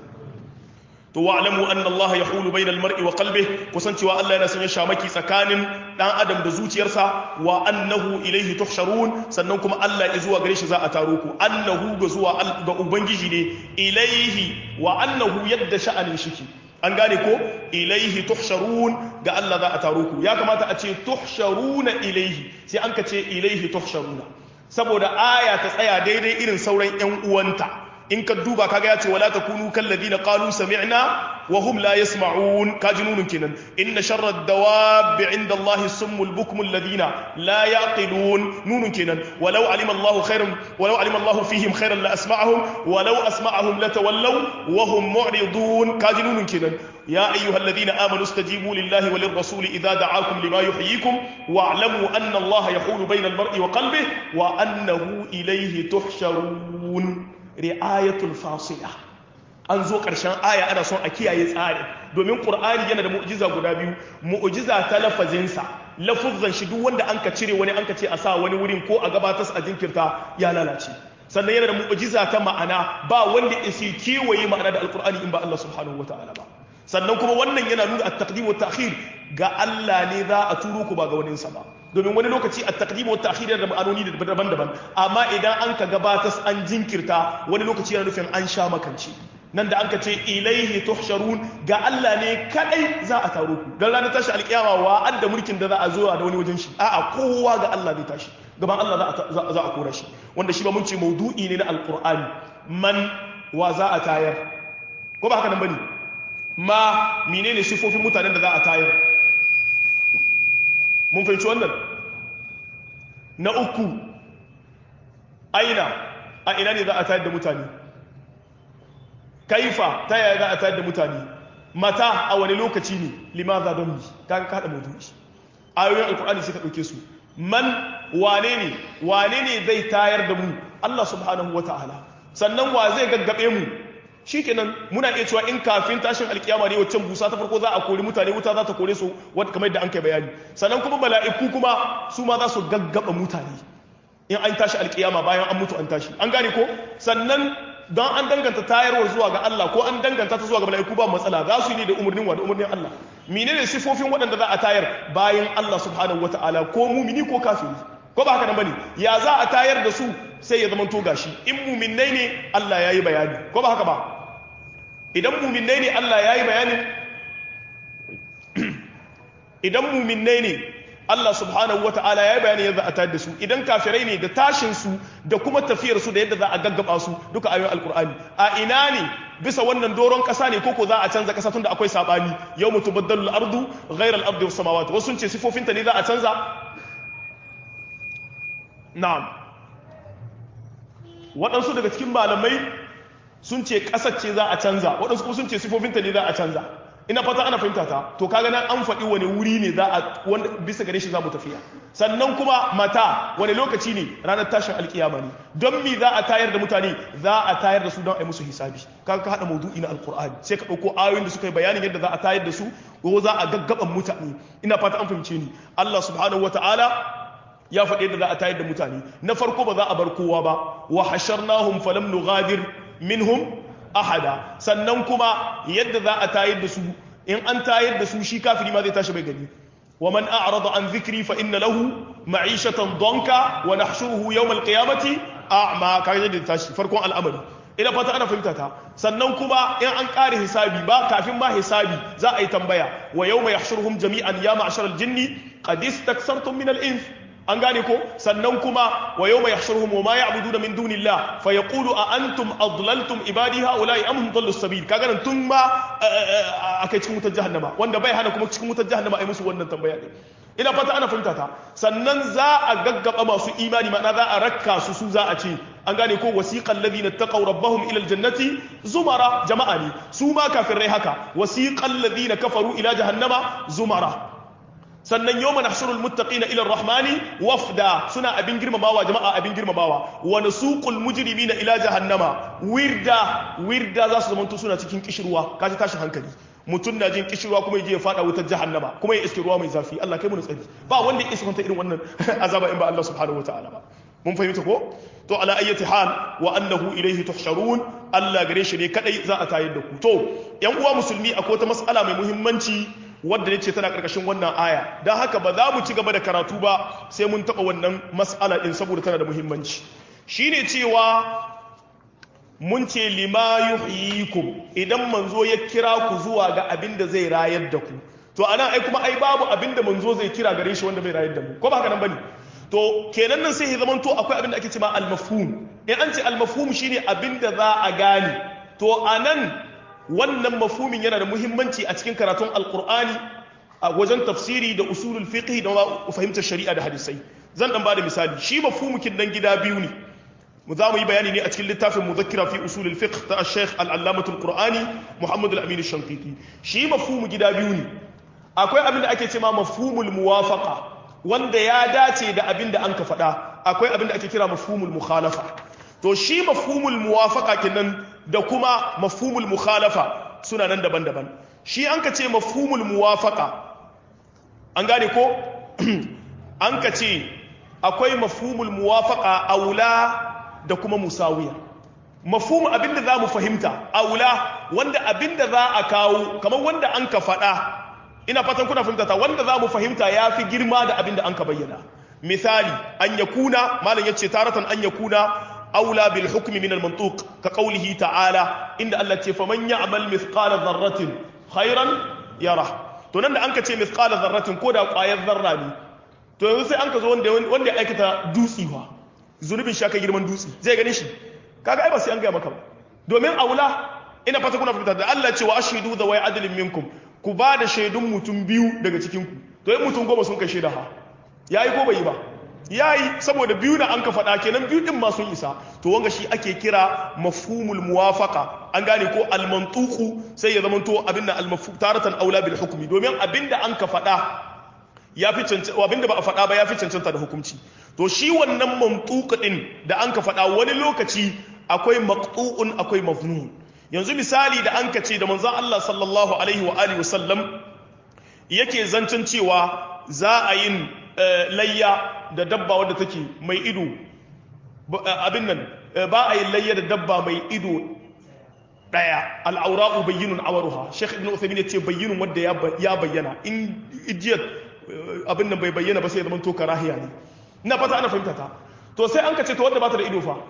to wa'lamu anna Allah yahulu bainal mar'i wa qalbihi kusancewa Allah yana sanya shamaki tsakanin dan adam da zuciyarsa wa annahu ilayhi tuhsharun sannan kuma Allah ya zuwa gare shi za a taro ku annahu ga zuwa ga ubangiji ne ilayhi wa annahu yadda sha'anin shiki an gane ko ilaihi tuhsharun ga Allah za a taro ku ya kamata a ce tuhsharuna ilaihi sai an ka ce ilaihi tuhsharuna saboda aya ta tsaya daidai irin sauran yan uwanta in ka duba kaga ya ce wala takunu kalladina qalu sami'na wa hum la yasma'un kaji nunun kenan inna sharra ad-dawab 'inda Allahi summul bukmul ladina la yaqilun nunun kenan walau alima Allahu khairan walau alima Allahu fihim khairan la asma'ahum walau asma'ahum latawallaw wa hum mu'ridun kaji nunun kenan يا أيها الذين آمنوا استجيبوا لله وللرسول إذا دعاكم لما يحييكم واعلموا أن الله يحول بين المرء وقلبه وأنه إليه تحشرون ri'ayatul fasila an zo ƙarshen aya ana son a kiyaye tsari domin ƙur'ani yana da mu'jiza guda biyu mu'jiza ta lafazinsa lafuzan shi duk wanda an ka cire wani an ka ce a sa wani wurin ko a gabatar a jinkirta ya lalace sannan yana da mu'jiza ta ma'ana ba wanda isi kewaye ma'ana da alƙur'ani in ba Allah subhanahu wata'ala ba sannan kuma wannan yana nuna at-taqdim wa ta'khir ga Allah ne za a turo ku ba ga wani ba domin wani lokaci at-taqdim wa ta'khir yana da ma'anoni daban-daban amma idan an ka gabatar an jinkirta wani lokaci yana nufin an sha makanci nan da an ka ce ilaihi tuhsharun ga Allah ne kadai za a taro ku dan ranar tashi alkiyama wa adda mulkin da za a zo da wani wajen shi a'a kowa ga Allah zai tashi gaban Allah za a kora shi wanda shi ba mun ce maudu'i ne na alqur'ani man wa za a tayar ko ba haka nan bane ma menene sifofin mutanen da za a tayar mun fahimci wannan na uku aina a ina ne za a tayar da mutane kaifa ta yaya za a tayar da mutane mata a wani lokaci ne limaza don yi kaga kada maudu'i ayoyin alkur'ani suka ɗauke su man wane ne wane ne zai tayar da mu Allah subhanahu wata'ala sannan wa zai gaggabe mu shikenan muna iya cewa in kafin tashin alkiyama ne waccan busa ta farko za a kori mutane wuta za ta kore su kamar yadda an kai bayani sannan kuma mala'iku kuma su ma za su gaggaba mutane in an tashi alkiyama bayan an mutu an tashi an gane ko sannan don an danganta tayarwar zuwa ga Allah ko an danganta ta zuwa ga mala'iku ba matsala za su yi ne da umarnin wa da umarnin Allah menene sifofin waɗanda za a tayar bayan Allah subhanahu wataala ko mumini ko kafiri ko ba haka nan bane ya za a tayar da su sai ya zama to gashi in muminai ne Allah yayi bayani ko ba haka ba idan muminai ne Allah yayi bayanin idan muminai ne Allah subhanahu wata'ala ya yi bayani yadda a tayar da su idan kafirai ne da tashin su da kuma tafiyar su da yadda za a gaggaba su duka ayoyin alkur'ani a ina ne bisa wannan doron kasa ne koko za a canza kasa tunda akwai sabani yau mutu baddalul ardu ghairal al-ardi was samawati wasu sun ce sifofinta ne za a canza na'am waɗansu daga cikin malamai sun ce ƙasar ce za a canza waɗansu kuma sun ce sifofinta ne za a canza ina fata ana fahimta ta to kaga nan an faɗi wani wuri ne za a wanda bisa gare shi za mu tafiya sannan kuma mata wani lokaci ne ranar tashin alkiyama ne don mi za a tayar da mutane za a tayar da su don a yi musu hisabi kaga ka haɗa maudu'i na alkur'ani sai ka ɗauko ayoyin da suka yi bayanin yadda za a tayar da su ko za a gaggaban mutane ina fata an fahimce ni Allah subhanahu wataala ya faɗi yadda za a tayar da mutane na farko ba za a bar kowa ba wa hasharnahum falam nughadir minhum ahada sannan kuma yadda za a tayar da su in an tayar da su shi kafiri ma zai tashi bai gani wa man a'rada an dhikri fa inna lahu ma'ishatan donka wa nahshuruhu yawm al-qiyamati a'ma kaje da tashi farkon al'amari ina fata ana fahimta ta sannan kuma in an ƙare hisabi ba kafin ma hisabi za a yi tambaya wa yawma yahshuruhum jami'an ya ma'shar al-jinni qad istaksartum min al-ins an gane ko sannan kuma wa yawma yahshuruhum wa ma ya'buduna min dunillah fa yaqulu a antum adlaltum ibadi haula'i am hum dallus sabil kaga nan tun ma akai cikin wutar jahannama wanda bai hana kuma cikin wutar jahannama ai musu wannan tambaya ne ina fata ana fahimta ta sannan za a gaggaba masu imani ma'ana za a rakka su su za a ce an gane ko wasiqal ladina taqaw rabbahum ila aljannati zumara jama'a ne su ma kafirai haka wasiqal ladina kafaru ila jahannama zumara sannan yau mana shirul muttaqina ila rahmani wafda suna abin girmamawa jama'a abin girmamawa wa nasuqul mujrimina ila jahannama wirda wirda za su zamanto suna cikin kishirwa kaji tashi hankali mutum na jin kishirwa kuma yaje ya fada wutar jahannama kuma ya iske ruwa mai zafi Allah kai mu tsari ba wanda ya isa kwanta irin wannan azaba in ba Allah subhanahu wataala ba mun fahimta ko to ala ayyati hal wa annahu ilayhi tuhsharun Allah gare shi ne kadai za a tayar da ku to yan uwa musulmi akwai wata mas'ala mai muhimmanci wadda ne ce tana ƙarƙashin wannan aya don haka ba za mu ci gaba da karatu ba sai mun taɓa wannan mas'ala ɗin saboda tana da muhimmanci shi ne cewa mun ce lima yuhyikum idan manzo ya kira ku zuwa ga abin da zai rayar da ku to anan ai kuma ai babu abin da manzo zai kira gare shi wanda bai rayar da mu ko ba haka nan bane to kenan nan sai ya zamanto akwai abin da ake cewa al-mafhum in an ce al-mafhum shine abin da za a gane to anan wannan mafhumin yana da muhimmanci a cikin karatun alkur'ani a wajen tafsiri da usulul fiqh da fahimtar shari'a da hadisai zan dan bada misali shi mafhumukin dan gida biyu ne mu za mu yi bayani ne a cikin littafin muzakkira fi usulul fiqh ta Sheikh al-Allamah al-Qur'ani Muhammad al-Amin al-Shanqiti shi mafhumu gida biyu ne akwai abin da ake cewa mafhumul muwafaqa wanda ya dace da abin da an ka faɗa akwai abin da ake kira mafhumul mukhalafa to shi mafhumul muwafaqa kenan da kuma mafhumul mukhalafa suna nan daban-daban shi an ka ce mafhumul muwafaqa an gane ko an ka ce akwai mafhumul muwafaqa aula da kuma musawiya mafhumu abinda za mu fahimta aula wanda abinda za a kawo kamar wanda an ka faɗa ina fatan kuna fahimta ta wanda za mu fahimta ya fi girma da abinda an ka bayyana misali an yakuna malam yace taratan an yakuna أولى بالحكم من المنطوق كقوله تعالى إن الله فمن يعمل مثقال ذرة خيرا يره to nan da an ka ce mithqala dharratin ko da ƙwayar zarra ne to yanzu sai an ka zo wanda wanda ya aikata dutsi fa zunubin shaka girman dutsi zai gane shi kaga ai ba sai an gaya maka ba domin aula ina fata kuna fahimta da Allah ce wa ashidu da wai adalin minkum ku ba da shaidun mutum biyu daga cikin ku to in mutum goma sun kai shaida ha yayi ko bai yi ba ya yi saboda biyu na an ka faɗa kenan biyu ɗin masu isa to wanga shi ake kira mafhumul muwafaka an gane ko almantuku sai ya zama to abin da taratan aula bil hukumi domin abin da an ka faɗa ya fi cancanta abin da ba a faɗa ba ya fi cancanta da hukunci to shi wannan mantuka ɗin da an ka faɗa wani lokaci akwai maqtu'un akwai mafnun yanzu misali da an ka ce da manzon Allah sallallahu alaihi wa alihi wasallam yake zancen cewa za a yin layya da dabba wadda take mai ido abin nan ba a yi layya da dabba mai ido daya al'aura'u bayyinun awaruha sheikh ibn uthaymin ya ce bayyinun wanda ya bayyana in ijiyar abin nan bai bayyana ba sai ya zama to karahiya ne ina fata ana fahimta ta to sai an ka ce to wanda ba ta da ido fa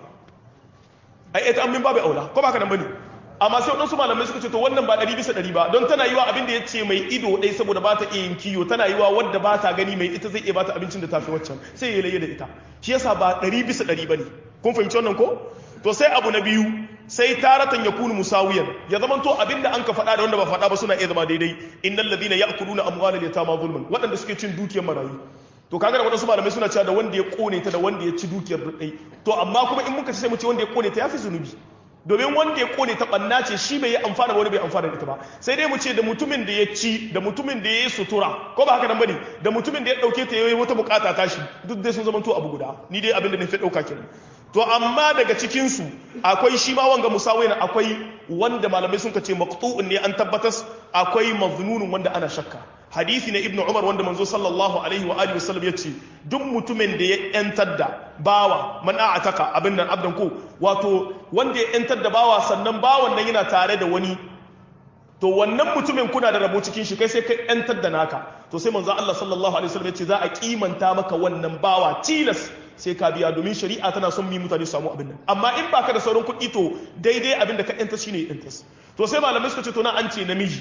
ai ita an min babu aula ko ba ka nan bane amma sai waɗansu malamai suka ce to wannan ba ɗari bisa ɗari ba don tana yiwa abin da ya ce mai ido ɗai saboda ba ta iya yin kiyo tana yiwa wadda ba ta gani mai ita zai iya ba ta abincin da tafi waccan sai ya laye da ita shi yasa ba ɗari bisa ɗari ba ne kun fahimci wannan ko to sai abu na biyu sai taratan ya kunu musawiyan ya zama to abin da an ka faɗa da wanda ba faɗa ba suna iya zama daidai innal ladina ya'kuluna amwalal yatama zulman waɗanda suke cin dukiyar marayu to kaga da waɗansu malamai suna cewa da wanda ya kone ta da wanda ya ci dukiyar ɗai to amma kuma in muka ce sai mu ce wanda ya kone ta yafi zunubi domin wanda ya kone ta ɓanna ce shi bai yi amfana wani bai amfana da ita ba sai dai mu ce da mutumin da ya ci da mutumin da ya yi sutura ko ba haka nan bane da mutumin da ya ɗauke ta yayi wata bukata tashi duk dai sun zama to abu guda ni dai abin da na fi ɗauka kenan to amma daga cikin su akwai shi ma wanga musawai na akwai wanda malamai sun ce maqtu'un ne an tabbatas akwai maznunun wanda ana shakka hadisi na ibnu umar wanda manzo sallallahu alaihi wa alihi wasallam yace duk mutumin da ya yantar da bawa man a'ataka abin nan abdan ko wato wanda ya yantar da bawa sannan bawan nan yana tare da wani to wannan mutumin kuna da rabo cikin shi kai sai kai yantar da naka to sai manzo Allah sallallahu alaihi wasallam yace za a kimanta maka wannan bawa tilas sai ka biya domin shari'a tana son mi mutane su samu abin nan amma in baka da sauran kuɗi to daidai abin da ka yantar shine yantar to sai malamai suka ce to na an ce namiji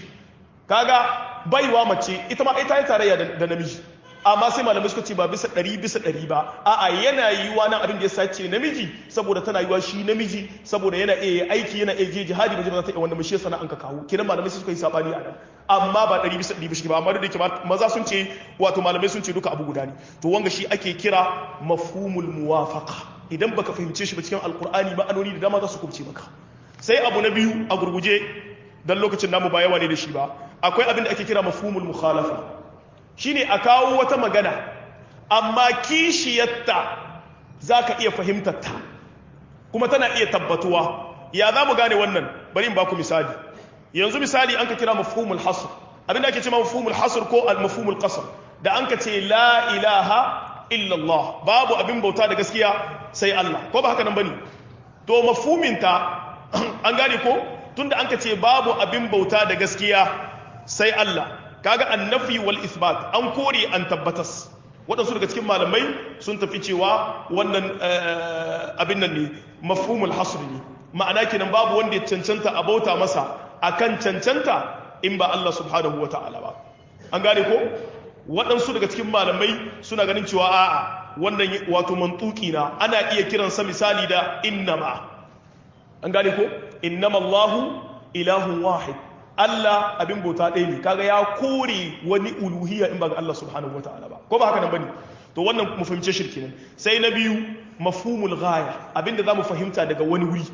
kaga baiwa mace ita ma ita yi tarayya da namiji amma sai malamai suka ce ba bisa ɗari bisa ɗari ba a'a yana yiwuwa nan abin da ya sace namiji saboda tana yiwuwa shi namiji saboda yana iya aiki yana iya je jihadi ba za ta iya wanda mashi sana an ka kawo kiran malamai suka yi sabani a nan amma ba ɗari bisa ɗari bisa ba amma da ke maza sun ce wato malamai sun ce duka abu guda ne to wanga shi ake kira mafhumul muwafaqa idan baka fahimce shi ba cikin alqur'ani ma'anoni da dama za su kubce maka sai abu na biyu a gurguje dan lokacin namu ba yawa ne da shi ba akwai abin da ake kira mafhumul mukhalafa shine a kawo wata magana amma kishiyarta zaka iya fahimtar ta kuma tana iya tabbatuwa ya za mu gane wannan bari in baku misali yanzu misali an ka kira mafhumul hasr abin da ake cewa mafhumul hasr ko al mafhumul qasr da an ka ce la ilaha illa Allah babu abin bauta da gaskiya sai Allah ko ba haka nan bane to mafhumin ta an gane ko tunda an ka ce babu abin bauta da gaskiya sai Allah kaga annafi wal isbat an kore an tabbatas waɗansu daga cikin malamai sun tafi cewa wannan abin nan ne mafhumul hasr ne ma'ana kenan babu wanda ya cancanta a bauta masa akan cancanta in ba Allah subhanahu wa ta'ala ba an gane ko waɗansu daga cikin malamai suna ganin cewa a'a wannan wato mantuki na ana iya kiransa misali da innama an gane ko innama Allahu ilahun wahid Allah abin bauta ɗaya ne kaga ya kore wani uluhiyya in ba ga Allah subhanahu wataala ba ko ba haka nan bane to wannan mu fahimce shirki nan sai na biyu mafhumul ghaya abinda zamu fahimta daga wani wuri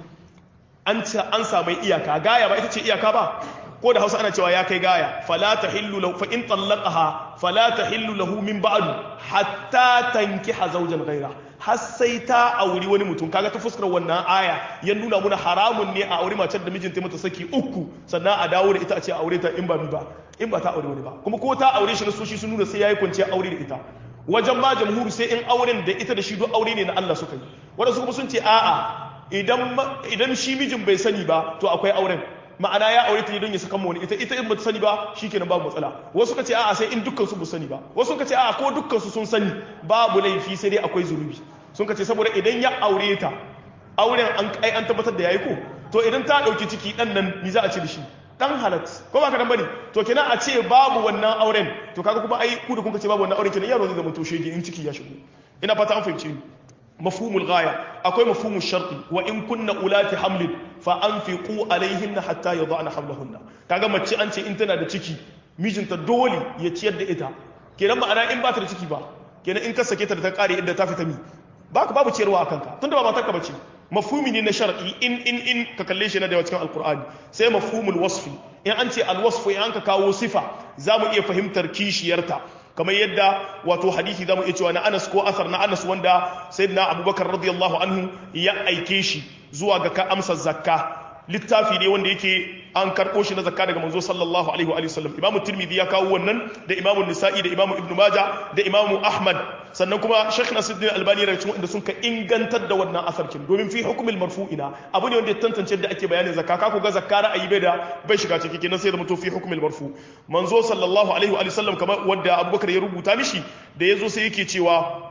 an ce an samu iyaka gaya ba ita ce iyaka ba ko da Hausa ana cewa ya kai gaya fala tahillu lahu fa in talaqaha fala tahillu lahu min ba'du hatta tankiha zawjan ghayra har sai ta auri wani mutum kaga ta fuskar wannan aya ya nuna muna haramun ne a auri matar da mijinta mata saki uku sannan a dawo da ita a ce aure ta in ba mi ba in ba ta aure wani ba kuma ko ta aure shi na soshi sun nuna sai yayi kwanciya aure da ita wajen ma jamhuri sai in auren da ita da shi duk aure ne na Allah suka yi wanda su kuma sun ce a'a idan idan shi mijin bai sani ba to akwai auren ma'ana ya aure ta don ya saka wani ita ita in ba ta sani ba shikenan babu matsala wasu ka ce a'a sai in dukkan su ba sani ba wasu ka ce a'a ko dukkan su sun sani babu laifi sai dai akwai zunubi sun ka ce saboda idan ya aure ta auren an ai an tabbatar da yayi ko to idan ta dauki ciki dan nan ni za a ci da shi dan halat ko ba ka dan bane to kenan a ce babu wannan auren to kaga kuma ai ku da kun ka ce babu wannan auren kenan yaro zai zama to shege in ciki ya shigo ina fata an fahimce ni mafhumul ghaya akwai mafhumul sharti wa in kunna ulati hamlin fa anfiqu alaihinna hatta yadhana hamlahunna kaga mace an ce in tana da ciki mijinta dole ya ciyar da ita kenan ma'ana in ba ta da ciki ba kenan in ka sake ta da ta kare inda ta fita mi baka babu ciyarwa akan ka tunda ba matarka bace mafhumi ne na shar'i in in in ka kalle shi na da cikin alqur'ani sai mafhumul wasfi in an ce alwasfu in an ka kawo sifa zamu iya fahimtar kishiyarta kamar yadda wato hadisi zamu iya cewa na Anas ko asar na Anas wanda sayyidina Abubakar radiyallahu anhu ya aike shi zuwa ga ka amsa zakka littafi ne wanda yake an karɓo shi na zakka daga manzo sallallahu alaihi wa sallam imamu tirmidhi ya kawo wannan da imamu nisa'i da imamu ibnu maja da imamu ahmad sannan kuma shaykh nasiruddin albani daga cikin wanda sun ka ingantar da wannan asarkin domin fi hukumil marfu'ina abu ne wanda ya tantance da ake bayanin zakka ka ku ga zakka ra'ayi bai da bai shiga ciki kenan sai da mutu fi hukumil marfu manzo sallallahu alaihi wa sallam kamar wanda abubakar ya rubuta mishi da yazo sai yake cewa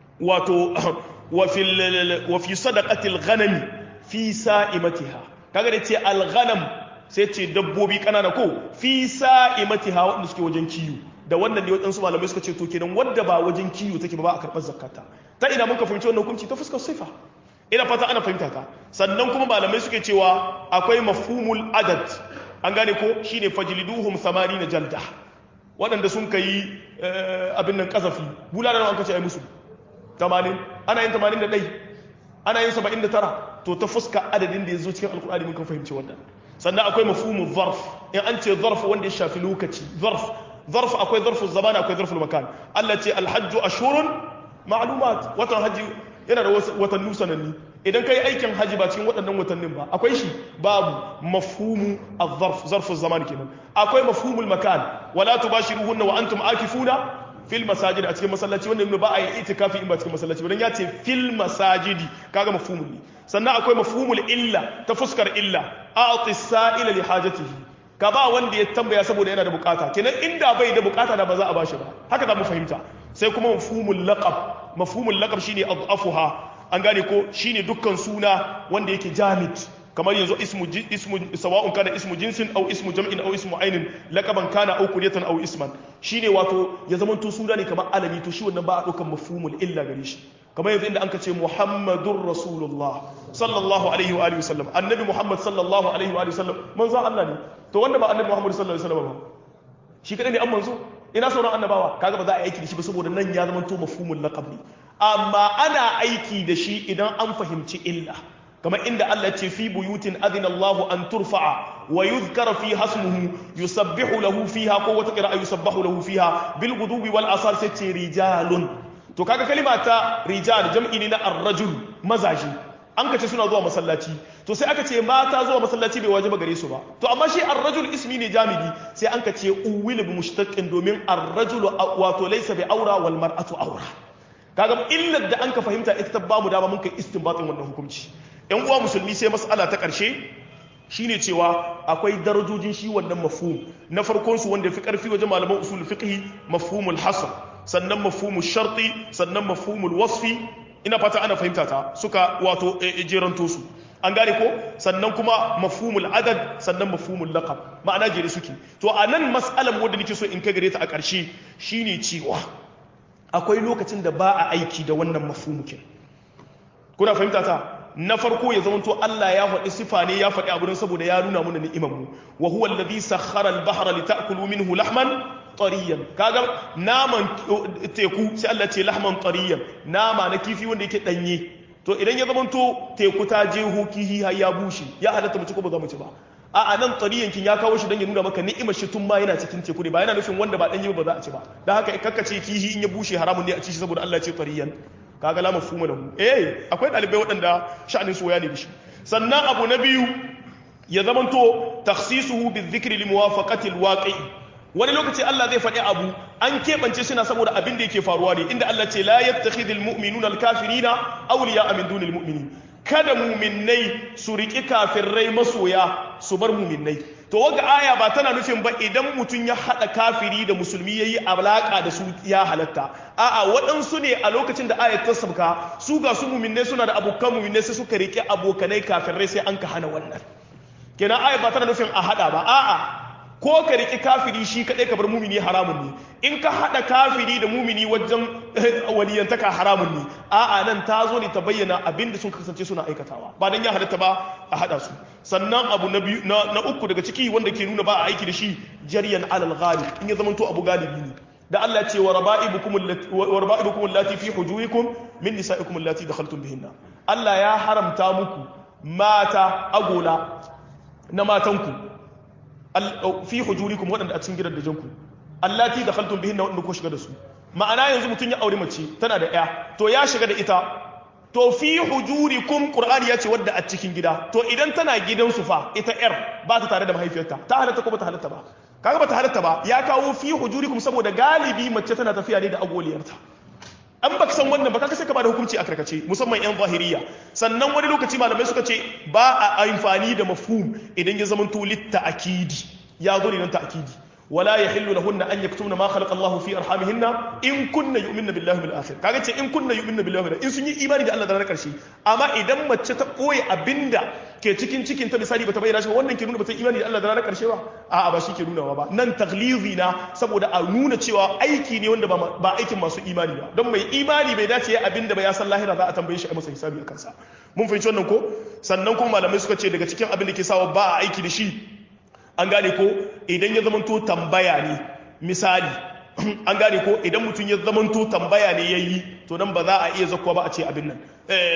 wato wa fil wa fi sadaqatil ghanami fi sa'imatiha kaga da ce al-ghanam sai ce dabbobi kanana ko fi sa'imatiha wanda suke wajen kiyo da wannan ne waɗansu malamai suka ce to kenan wadda ba wajen kiyo take ba ba a karɓar zakata ta ina muka fahimci wannan hukunci ta fuskar sifa ina fata ana fahimta ka sannan kuma malamai suke cewa akwai mafhumul adad an gane ko shine fajliduhum 80 jalda waɗanda sun kai abin nan kazafi bulala nawa an kace ai musu 80 ana yin 81 ana yin 79 to ta fuska adadin da ya zo cikin alkur'ani mun kan fahimci wannan sannan akwai mafhumu zarf in an ce zarf wanda ya shafi lokaci zarf zarf akwai zarfu zaman akwai zarfu makan Allah ce alhajju ashurun ma'lumat watan haji yana da watanni sananni idan kai aikin haji ba cikin waɗannan watannin ba akwai shi babu mafhumu az-zarf zarfu zaman kenan akwai mafhumul makan wala tubashiruhunna wa antum akifuna fil masajid a cikin masallaci wanda ibnu ba a yi itikafi in ba cikin masallaci ba dan ya ce fil masajidi kaga mafhumul ne sannan akwai mafhumul illa ta fuskar illa a'ti sa'ila li hajatihi ka ba wanda ya tambaya saboda yana da bukata kenan inda bai da bukata da ba za a bashi ba haka za mu fahimta sai kuma mafhumul laqab mafhumul laqab shine adhafuha an gane ko shine dukkan suna wanda yake jamid kamar yanzu ismu ismu sawa'un kana ismu jinsin aw ismu jam'in aw ismu ainin laqaban kana aw kunyatan aw isman shine wato ya zama to suna ne kamar alami to shi wannan ba a daukan mafhumul illa gare shi kamar yanzu inda anka ce muhammadur rasulullah sallallahu alaihi wa alihi wasallam annabi muhammad sallallahu alaihi wa alihi wasallam manzo Allah ne to wanda ba annabi muhammad sallallahu alaihi wasallam ba shi kadai ne an manzo ina sauran annabawa kaga ba za a aiki da shi ba saboda nan ya zama to mafhumul laqab ne amma ana aiki da shi idan an fahimci illa kamar inda Allah ce fi buyutin adina Allahu an turfa'a wa yuzkara fi hasmuhu yusabbihu lahu fiha ko wata qira'a yusabbahu lahu fiha bil gudubi wal asar sai ce rijalun to kaga kalima ta rijal jam'i ne na ar-rajul mazaji an kace suna zuwa masallaci to sai aka ce mata zuwa masallaci bai wajiba gare su ba to amma shi ar-rajul ismi ne jamidi sai an kace uwil bi mushtaqin domin ar-rajul wato laysa bi aura wal mar'atu aura kaga illar da an ka fahimta ita ta bamu dama mun kai istinbatin wannan hukunci yan uwa musulmi sai mas'ala ta karshe shine cewa akwai darajojin shi wannan mafhum na farkon su wanda fi karfi wajen malaman usul fiqh mafhumul hasr sannan mafhumul sharti sannan mafhumul wasfi ina fata ana fahimta ta suka wato jeranto su an gane ko sannan kuma mafhumul adad sannan mafhumul laqab ma'ana jere suke to a nan mas'alan wanda nake so in kai gare ta a ƙarshe shine cewa akwai lokacin da ba a aiki da wannan mafhumukin kuna fahimta ta na farko ya zamanto Allah ya faɗi sifa ne ya faɗi abu saboda ya nuna mana ni'imar mu wa huwa alladhi sakhkhara al-bahra lita'kulu minhu lahman tariyan kaga naman teku sai Allah ce lahman tariyan nama na kifi wanda yake danye to idan ya zamanto teku ta je kihi har ya bushe ya halatta mu ci ko ba za mu ci ba a a nan tariyan kin ya kawo shi dan ya nuna maka ni'imar shi tun ma yana cikin teku ne ba yana nufin wanda ba danye ba za a ci ba dan haka kakkace kihi in ya bushe haramun ne a ci shi saboda Allah ya ce tariyan kaga la mafhuma lahu eh akwai dalibai waɗanda sha'anin su waya ne da shi sannan abu na biyu ya zamanto takhsisuhu bizikri limuwafaqati alwaqi wani lokaci Allah zai faɗi abu an keɓance shi na saboda abin da yake faruwa ne inda Allah ce la yattakhidhul mu'minuna alkafirina awliya'a min dunil mu'minin kada mu'minnai su riki kafirai masoya su bar mu'minnai to waga aya ba tana nufin ba idan mutum ya haɗa kafiri da musulmi ya yi alaƙa da su ya halatta a'a waɗansu ne a lokacin da ayat ta sabka su ga su muminai suna da abokan muminai sai suka riƙe abokanai kafirai sai an ka hana wannan kenan ayat ba tana nufin a haɗa ba a'a ko ka riƙi kafiri shi kaɗai ka bar mumini haramun ne in ka haɗa kafiri da mumini wajen waliyantaka haramun ne a'a nan ta zo ne ta bayyana abin da sun kasance suna aikatawa ba dan ya halatta ba a haɗa su sannan abu na biyu na uku daga ciki wanda ke nuna ba a aiki da shi jaryan alal ghalib in ya zamanto abu galibi ne da Allah ce wa raba'ibukum wa raba'ibukum allati fi hujurikum min nisa'ikum allati dakhaltum bihinna Allah ya haramta muku mata agola na matanku fi hujurikum waɗanda a cikin gidan da janku allati dakhaltum bihinna waɗanda ko shiga da su ma'ana yanzu mutum ya aure mace tana da ya to ya shiga da ita to fi hujurikum qur'ani ya ce wadda a cikin gida to idan tana gidansu fa ita yar ba ta tare da mahaifiyarta ta halatta ko ba ta halatta ba kaga ba ta halatta ba ya kawo fi hujurikum saboda galibi mace tana tafiya ne da agoliyarta an baka san wannan ba kaga sai ka bada hukunci a karkace musamman yan zahiriya sannan wani lokaci malamai suka ce ba a amfani da mafhum idan ya zama to litta akidi ya zo ne nan ta akidi wala yahillu lahunna an yaktumna ma khalaqa Allah fi arhamihinna in kunna yu'minna billahi bil akhir kaga ce in kunna yu'minna billahi bil in sun yi imani da Allah da ranar karshe amma idan mace ta koyi abinda ke cikin cikin ta misali bata bayyana shi wannan ke nuna bata imani da Allah da ranar karshe ba a'a ba shi ke nunawa ba nan taglizi na saboda a nuna cewa aiki ne wanda ba aikin masu imani ba don mai imani bai dace ya abinda ba ya san lahira za a tambaye shi a masa hisabi a kansa mun fahimci wannan ko sannan kuma malamai suka ce daga cikin abin da ke sawa ba a aiki da shi an gane ko idan ya zamanto tambaya ne misali an gane ko idan mutum ya zamanto tambaya ne ya yi to nan ba za a iya zakuwa ba a ce abin nan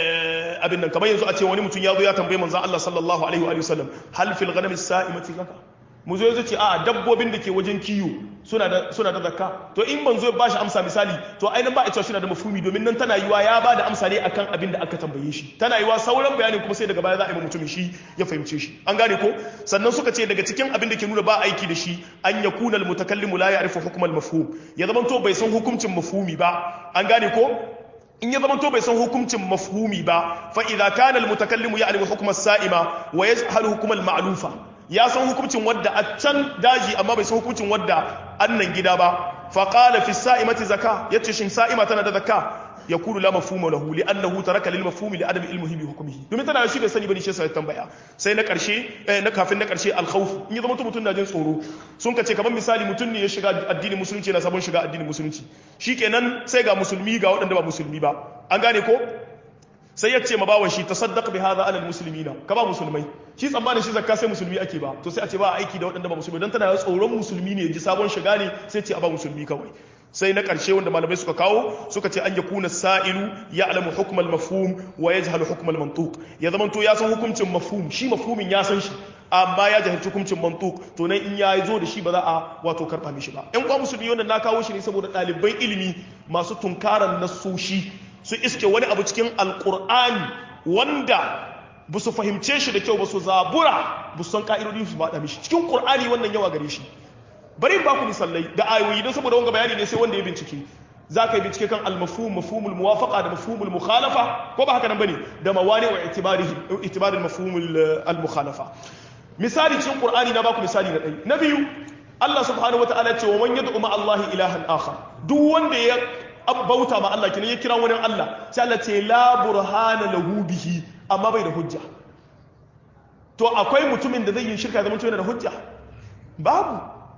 abin nan kamar yanzu a ce wani mutum ya zo ya tambaye manzan Allah sallallahu alaihi wa sallam hal fil ghanami sa'imati kaka mu zo yazo ce a dabbobin da ke wajen kiyo suna da suna da zakka to in manzo ya bashi amsa misali to ainihin ba a cewa suna da mafhumi domin nan tana yiwa ya bada amsa ne akan abin da aka tambaye shi tana yiwa sauran bayanin kuma sai daga baya za a yi mutumin shi ya fahimce shi an gane ko sannan suka ce daga cikin abin da ke nuna ba aiki da shi an yakuna al mutakallimu la ya'rifu hukm al mafhum ya zama to bai san hukuncin mafhumi ba an gane ko in ya zama to bai san hukuncin mafhumi ba fa idza kana al mutakallimu ya'rifu hukm as sa'ima wa yajhalu hukm al ma'lufa ya san hukuncin wadda a can daji amma bai san hukuncin wadda annan gida ba fa qala fi sa'imati zaka yace shin sa'ima tana da zakka yakulu la mafhuma lahu li annahu taraka lil mafhumi li adami ilmihi bi hukmihi domin tana shi bai sani bane shi sai tambaya sai na karshe na kafin na karshe al khawf in ya zama mutum na jin tsoro sun kace kamar misali mutum ne ya shiga addinin musulunci na sabon shiga addinin musulunci shikenan sai ga musulmi ga waɗanda ba musulmi ba an gane ko sai ya ce ma bawan shi tasaddaq bi hadha ala almuslimina ka ba musulmai shi tsammanin shi zakka sai musulmi ake ba to sai a ce ba aiki da waɗanda ba musulmi dan tana tsoron musulmi ne ji sabon shiga ne sai ce a ba musulmi kawai sai na ƙarshe wanda malamai suka kawo suka ce an yakuna sa'ilu ya'lamu hukm al-mafhum wa yajhalu hukm al-mantuq ya zama to ya san hukuncin mafhum shi mafhumin ya san shi amma ya jahilci hukuncin mantuq to nan in ya zo da shi ba za a wato karba mishi ba ƴan kwa musulmi wanda na kawo shi ne saboda ɗaliban ilimi masu tunkaran nasoshi su iske wani abu cikin alkur'ani wanda ba su fahimce shi da kyau ba su zabura ba su san ka'idodi su faɗa mishi cikin ƙur'ani wannan yawa gare shi bari ba ku misalai da ayoyi don saboda wanga bayani ne sai wanda ya bincike za ka yi bincike kan almafhum mafhumul muwafaqa da mafhumul mukhalafa ko ba haka nan bane da mawani wa itibarihi itibarin mafhumul al mukhalafa misali cikin qur'ani na baku misali na ɗaya na biyu Allah subhanahu wataala ya ce wa man yad'u ma Allah ilahan akhar duk wanda ya bauta ma Allah kenan ya kira wani Allah sai Allah ce la burhana lahu bihi amma bai da hujja to akwai mutumin da zai yi shirka zama yana da hujja babu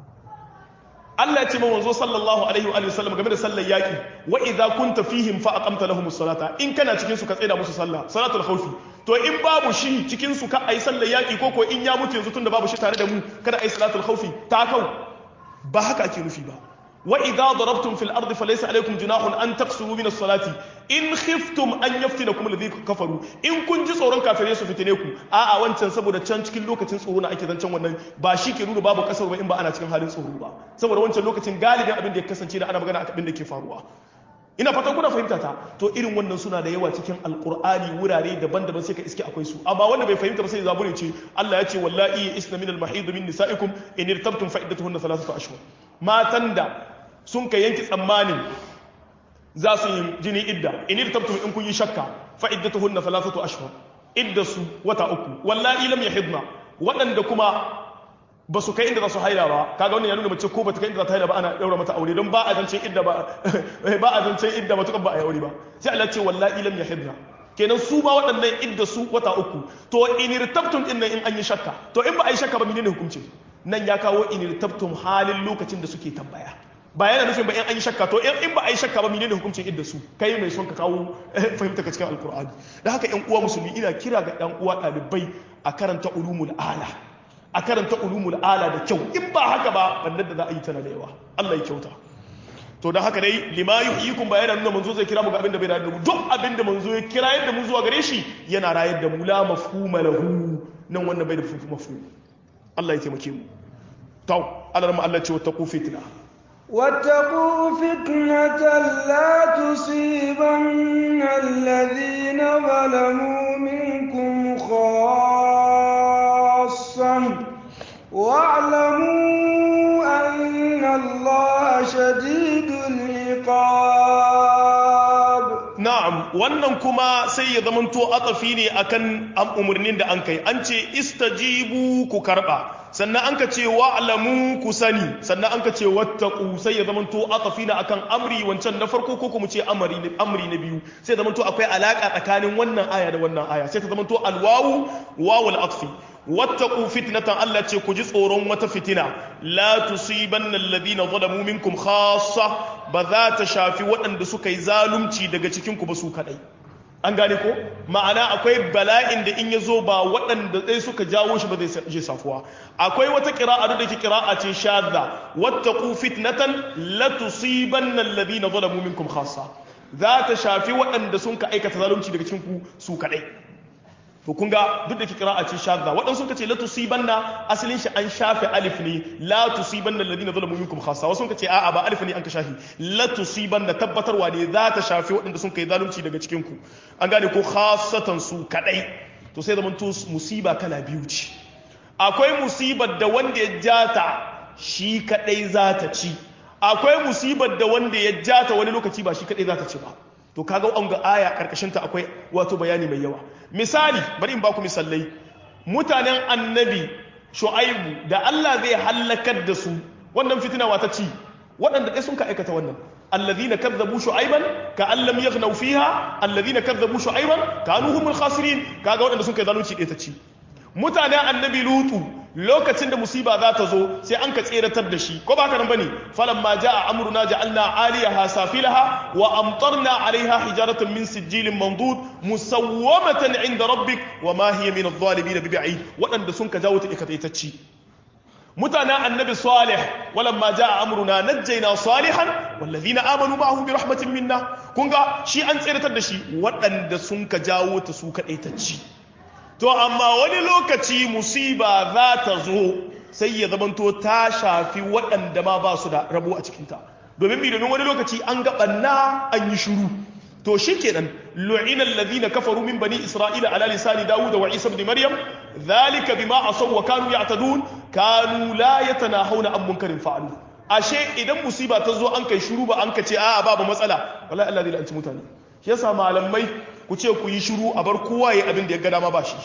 Allah ya ce manzo sallallahu alaihi wa sallam game da sallar yaki wa idza kunta fihim fa aqamta lahum as-salata in kana cikin su ka tsaida musu sallah salatul khawfi to in babu shi cikin su ka ai sallar yaki ko ko in ya mutu yanzu tunda babu shi tare da mu kada ai salatul khawfi ta kau ba haka ake nufi ba وإذا ضربتم في الأرض فليس عليكم جناح أن تقصروا من الصلاة إن خفتم أن يفتنكم الذين كفروا إن كنت tsoron kafirai su fitine ku a'a wancan saboda can cikin lokacin tsoro na ake zancen wannan ba shi ke nuna babu kasar ba in ba ana cikin halin tsoro ba saboda wancan lokacin galibin abin da ya kasance da ana magana abin da ke faruwa ina fatan kuna fahimta ta to irin wannan suna da yawa cikin alkur'ani wurare daban-daban sai ka iske akwai su amma wanda bai fahimta ba sai zabure ce Allah ya ce wallahi isna min al-mahid min nisaikum in irtabtum fa iddatuhunna thalathatu ashhur matan da sun ka yanki tsammanin za su yi jini idda in irtabtum in kun yi shakka fa iddatuhunna thalathatu ashhur iddasu wata uku wallahi lam yahidna waɗanda kuma ba su kai inda za su haila ba kaga wannan ya nuna mace ko ba ta kai inda za ta haila ba ana daura mata aure don ba a zancen idda ba ba a zancen idda matukan ba a yi aure ba sai Allah ce wallahi lam yahidna kenan su ba waɗannan idda su wata uku to in irtabtum din nan in an yi shakka to in ba a yi shakka ba menene hukunci nan ya kawo in irtabtum halin lokacin da suke tambaya ba yana nufin ba in an yi shakka to in ba a yi shakka ba menene hukuncin idda su kai mai son ka kawo fahimta ka cikin alkur'ani da haka yan uwa musulmi ina kira ga yan uwa ɗalibai a karanta ulumul ala a karanta ulumul ala da kyau in ba haka ba bannan da za a yi tana da yawa Allah ya kyauta to da haka dai lima yuhyikum ba yana nuna manzo zai kira mu ga abin da bai rayar da mu duk abin da manzo ya kira yadda mu zuwa gare shi yana rayar da mu la mafhuma lahu nan wannan bai da mafhum Allah ya taimake mu to Allah Allah ce wa taqu fitna واتقوا فتنة لا تصيبن الذين ظلموا منكم خاصة واعلموا أن الله شديد العقاب na'am wannan kuma sai ya zamanto atafi ne akan umarnin da an kai an ce istajibu ku karba sannan an ka ce wa'lamu ku sani sannan an ka ce wattaqu sai ya zamanto atafi ne akan amri wancan na farko ko kuma ce amri amri na biyu sai zamanto akwai alaka tsakanin wannan aya da wannan aya sai ta zamanto alwawu wawul atfi wattaqu fitnatan Allah ce ku ji tsoron wata fitina la tusibanna alladhina zalamu minkum khassa ba za ta shafi waɗanda suka yi zalunci daga cikin ku ba su kadai an gane ko ma'ana akwai bala'in da in ya zo ba waɗanda ɗaya suka jawo shi ba zai je safuwa akwai wata ƙira'a da ke ƙira'a ce shadda wattaqu fitnatan la tusibanna alladhina zalamu minkum khassa za ta shafi waɗanda sun ka aikata zalunci daga cikin ku su kadai to kun ga duk da ke kira a ce shadda waɗansu ka ce la tusibanna asalin shi an shafe alif ne la tusibanna alladhina zalamu minkum khassa wasu ka ce a'a ba alif ne an ka shafi la tusibanna tabbatarwa ne za ta shafe waɗanda sun kai zalunci daga cikin ku an gane ko khassatan su kadai to sai zaman to musiba kala biyu ce akwai musibar da wanda ya jata shi kadai za ta ci akwai musibar da wanda ya jata wani lokaci ba shi kadai za ta ci ba to kaga an ga aya karkashin ta akwai wato bayani mai yawa misali bari in baku misalai mutanen annabi shu'aibu da Allah zai halakar da su wannan fitina wata ci waɗanda ɗaya sun ka aikata wannan alladhina kadzabu shu'aiban ka an lam yaghnaw fiha alladhina kadzabu shu'aiban kanu humul khasirin kaga waɗanda sun kai zalunci ɗaya ta ci mutanen annabi lutu lokacin da musiba za ta zo sai an ka tseratar da shi ko ba ka nan bane falamma jaa amruna ja'alna 'aliyaha safilaha wa amtarna 'alayha hijaratan min sijilin mandud musawwamatan 'inda rabbik wa ma hiya min adh-dhalimin bib'id wadanda sun ka jawo ta ikataitacci mutanen annabi salih walamma jaa amruna najjayna salihan wallazina amanu ma'ahu bi rahmatin minna kun ga shi an tseratar da shi wadanda sun ka jawo ta su kadaitacci to amma wani lokaci musiba za ta zo sai ya zamanto ta shafi waɗanda ma ba su da rabo a cikinta domin mi domin wani lokaci an gaɓanna an yi shuru to shi kenan lu'ina allazina kafaru min bani isra'ila ala lisani dawud wa isa ibn maryam dhalika bima asaw wa kanu ya'tadun kanu la yatanahawna an munkarin fa'alu ashe idan musiba ta zo an kai shuru ba an ka ce a'a babu matsala wallahi Allah zai lanci mutane shi yasa malamai ku ce ku yi shiru a bar kowa ya abin da ya ga dama ba shi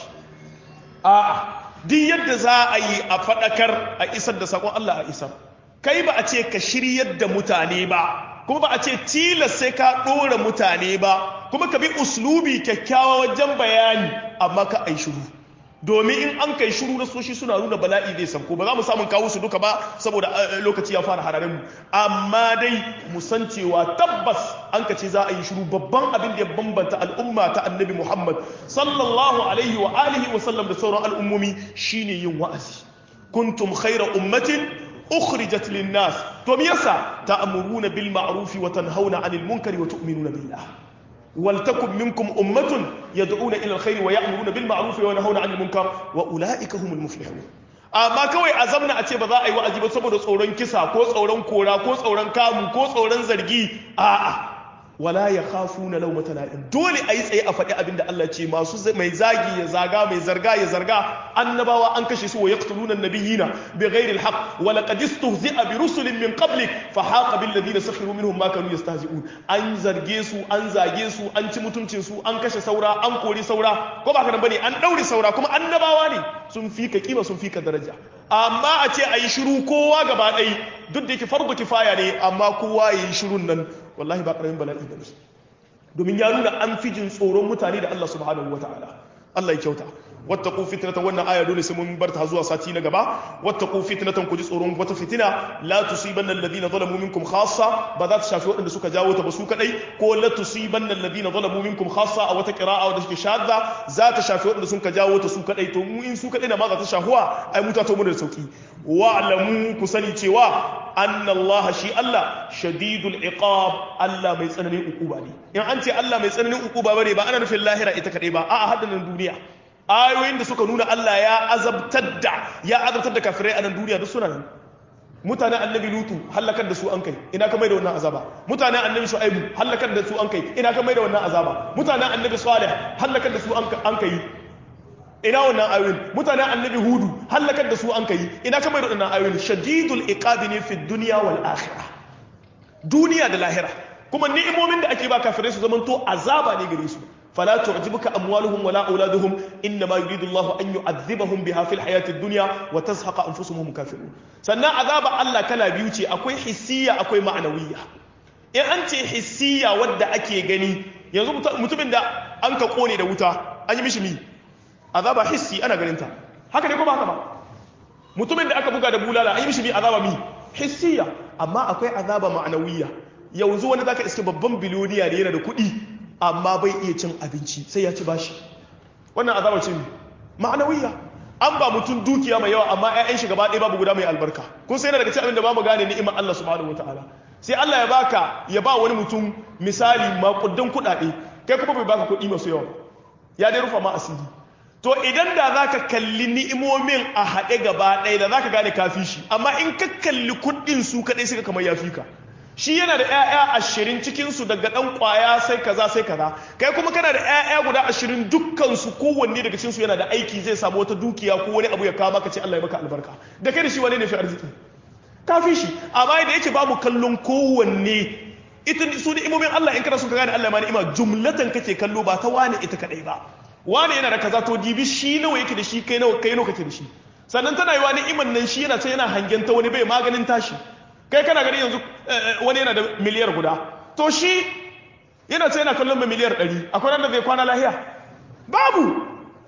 a'a duk yadda za a yi a faɗakar a isar da sakon Allah a isar kai ba a ce ka shiryar da mutane ba kuma ba a ce tilas sai ka ɗora mutane ba kuma ka bi uslubi kyakkyawa wajen bayani amma ka ai shiru domin in an kai shiru na soshi suna nuna bala'i zai sanko ba za mu samun kawo su duka ba saboda lokaci ya fara hararen mu amma dai mu san cewa tabbas an ka ce za a yi shiru babban abin da ya bambanta al'umma ta annabi muhammad sallallahu alaihi wa alihi wa sallam da sauran al'ummomi shine yin wa'azi kuntum khaira ummatin ukhrijat lin-nas to me yasa ta'muruna bil ma'ruf wa tanhauna 'anil munkari wa tu'minuna billah ولتكن منكم أمة يدعون إلى الخير ويأمرون بالمعروف وينهون عن المنكر وأولئك هم المفلحون amma kawai a zamna a ce ba za a yi wa'azi ba saboda tsoron kisa ko tsoron kora ko tsoron kamu ko tsoron zargi a'a wala ya khafu na laumata la'in dole a yi tsaye a faɗi abin da Allah ce masu mai zagi ya zaga mai zarga ya zarga annabawa an kashe su wa yaqtuluna nabiyina bi ghairi alhaq wa laqad istuhzi'a bi rusulin min qablik fa haqa bil ladina sakhiru minhum ma kanu yastahzi'un an zarge su an zage su an ci mutuncin su an kashe saura an kori saura ko ba ka nan bane an daure saura kuma annabawa ne sun fika kima sun fika daraja amma a ce a yi shiru kowa gaba ɗai duk da yake farko kifaya ne amma kowa ya yi shirun nan wallahi ba ƙaramin bala'i ba ne domin ya nuna an fi jin tsoron mutane da Allah subhanahu wa ta'ala Allah ya kyauta wattaqu fitnatan wannan aya dole sai mun bar ta zuwa sati na gaba wattaqu fitnatan ku ji tsoron wata fitina la tusibanna alladhina zalamu minkum khassa ba za ta shafi waɗanda suka jawo ta ba su kadai ko la tusibanna alladhina zalamu minkum khassa a wata qira'a wadda take shadda za ta shafi waɗanda suka jawo ta su kadai to mu in su kadai na ma za ta shahuwa ai mu ta to mu da sauki wa'lamu ku sani cewa anna Allah shi Allah shadidul iqab Allah mai tsananin ukuba ne in an ce Allah mai tsananin ukuba bane ba ana nufin lahira ita kadai ba a'a haddanin duniya ayoyin da suka nuna Allah ya azabtar da ya azabtar da kafirai a nan duniya duk suna nan mutanen annabi lutu halakar da su an kai ina ka mai da wannan azaba mutanen annabi shu'aibu halakar da su an kai ina ka mai da wannan azaba mutanen annabi salih halakar da su an kai ina wannan ayoyin mutanen annabi hudu halakar da su an kai ina ka mai da wannan ayoyin shadidul iqabi ne fi dunya wal akhirah duniya da lahira kuma ni'imomin da ake ba kafirai su zamanto azaba ne gare su فلا تعجبك أموالهم ولا أولادهم إنما يريد الله أن يعذبهم بها في الحياة الدنيا وتزهق أنفسهم هم كافرون سنة عذاب الله كلا بيوتي أكوي حسية أكوي معنوية إن أنت حسية ود أكي غني yanzu mutumin da an ka kone da wuta an yi mishi mi azaba hissi ana ganin ta haka ne ko ba haka ba mutumin da aka buga da bulala an yi mishi mi azaba mi hissiya amma akwai azaba ma'anawiyya yanzu wani zaka iske babban biloniya ne yana da kuɗi amma bai iya cin abinci sai ya ci bashi wannan azabar ce ma'anawiyya an ba mutum dukiya mai yawa amma 'ya'yan shi gaba ɗaya babu guda mai albarka kun sai daga cikin abin da ba mu gane ni'imar Allah subhanahu wataala sai Allah ya baka ya ba wani mutum misali makudan kuɗaɗe kai kuma bai baka kuɗi masu yawa ya dai rufa ma asiri to idan da zaka kalli ni'imomin a haɗe gaba ɗaya da zaka gane kafi shi amma in ka kalli kuɗin su kaɗai suka kamar ya fi ka shi yana da 'ya'ya ashirin cikinsu daga ɗan ƙwaya sai kaza sai kaza kai kuma kana da 'ya'ya guda ashirin dukkansu kowanne daga cikinsu yana da aiki zai samu wata dukiya ko wani abu ya kawo maka ce Allah ya maka albarka da kai da shi wani ne fi arziki kafin shi amma da yake babu kallon kowanne ita su da imomin Allah in kana so ka gane Allah ma ni'ima jumlatan kake kallo ba ta wani ita kadai ba wani yana da kaza to dibi shi nawa yake da shi kai nawa kai nawa kake da shi sannan tana yi wa ni'iman nan shi yana ta yana hangen ta wani bai maganin tashi kai kana gani yanzu wani yana da miliyar guda to shi yana ce yana kallon mai miliyar ɗari akwai nan da zai kwana lahiya babu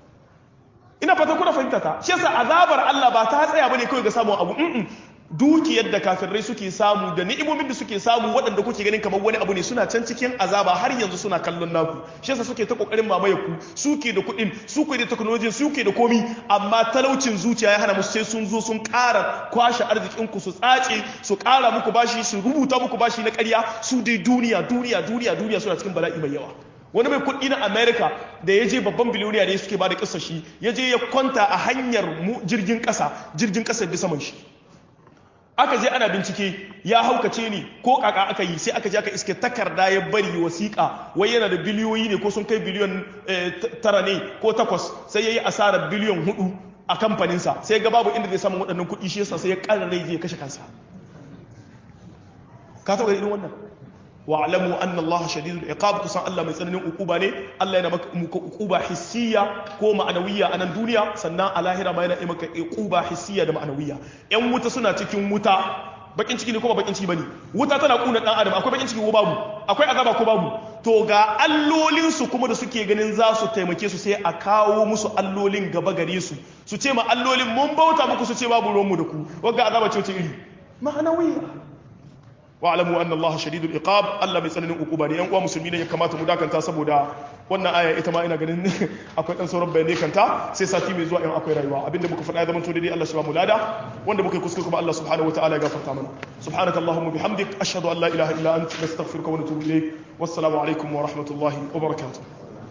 ina fata kuna fahimta ta shi yasa azabar Allah ba ta tsaya bane kawai ga samun abu mm dukiyar da kafirai suke samu da ni'imomin da suke samu waɗanda kuke ganin kamar wani abu ne suna can cikin azaba har yanzu suna kallon naku shi yasa suke ta kokarin mamaye ku suke da kuɗin suke da technology suke da komi amma talaucin zuciya ya hana musu sai sun zo sun ƙara kwashe arzikin ku su tsace su ƙara muku bashi su rubuta muku bashi na ƙarya su dai duniya duniya duniya duniya suna cikin bala'i mai yawa wani mai kuɗi na america da ya je babban biliyoniya ne suke ba da ƙasa shi ya je ya kwanta a hanyar jirgin ƙasa jirgin ƙasa bisa man shi aka je ana bincike ya haukace ne ko kaka aka yi sai aka je aka iske takarda ya bari wasiƙa wai yana da biliyoyi ne ko sun kai biliyon tara ne ko takwas sai ya yi asarar biliyon hudu a kamfaninsa sai ga babu inda zai samu waɗannan kuɗi shi yasa sai ya ƙara rai zai kashe kansa ka taɓa irin wannan wa alamu anna Allah shadidul iqab kusan Allah mai tsananin ukuba ne Allah yana maka ukuba hissiya ko ma'anawiyya a nan duniya sannan a lahira ma yana yi maka ukuba hissiya da ma'anawiyya yan wuta suna cikin wuta bakin ciki ne ko ba bakin ciki bane wuta tana kuna dan adam akwai bakin ciki ko babu akwai azaba ko babu to ga allolin su kuma da suke ganin za su taimake su sai a kawo musu allolin gaba gare su su ce ma allolin mun bauta muku su ce babu ruwan mu da ku wagga azaba ce wace iri ma'anawiyya wa'alamu anna Allah shadidul iqab Allah mai tsananin ukuba ne yan uwa musulmi ne ya kamata mu dakanta saboda wannan aya ita ma ina ganin akwai dan sauran bayanai kanta sai sati mai zuwa in akwai rayuwa abinda muka faɗa ya zama to daidai Allah shi ba mu lada wanda muka yi kuskure kuma Allah subhanahu wataala ya gafarta mana subhanakallahumma bihamdik ashhadu an la ilaha illa anta nastaghfiruka wa natubu ilayk wassalamu alaikum wa rahmatullahi wa barakatuh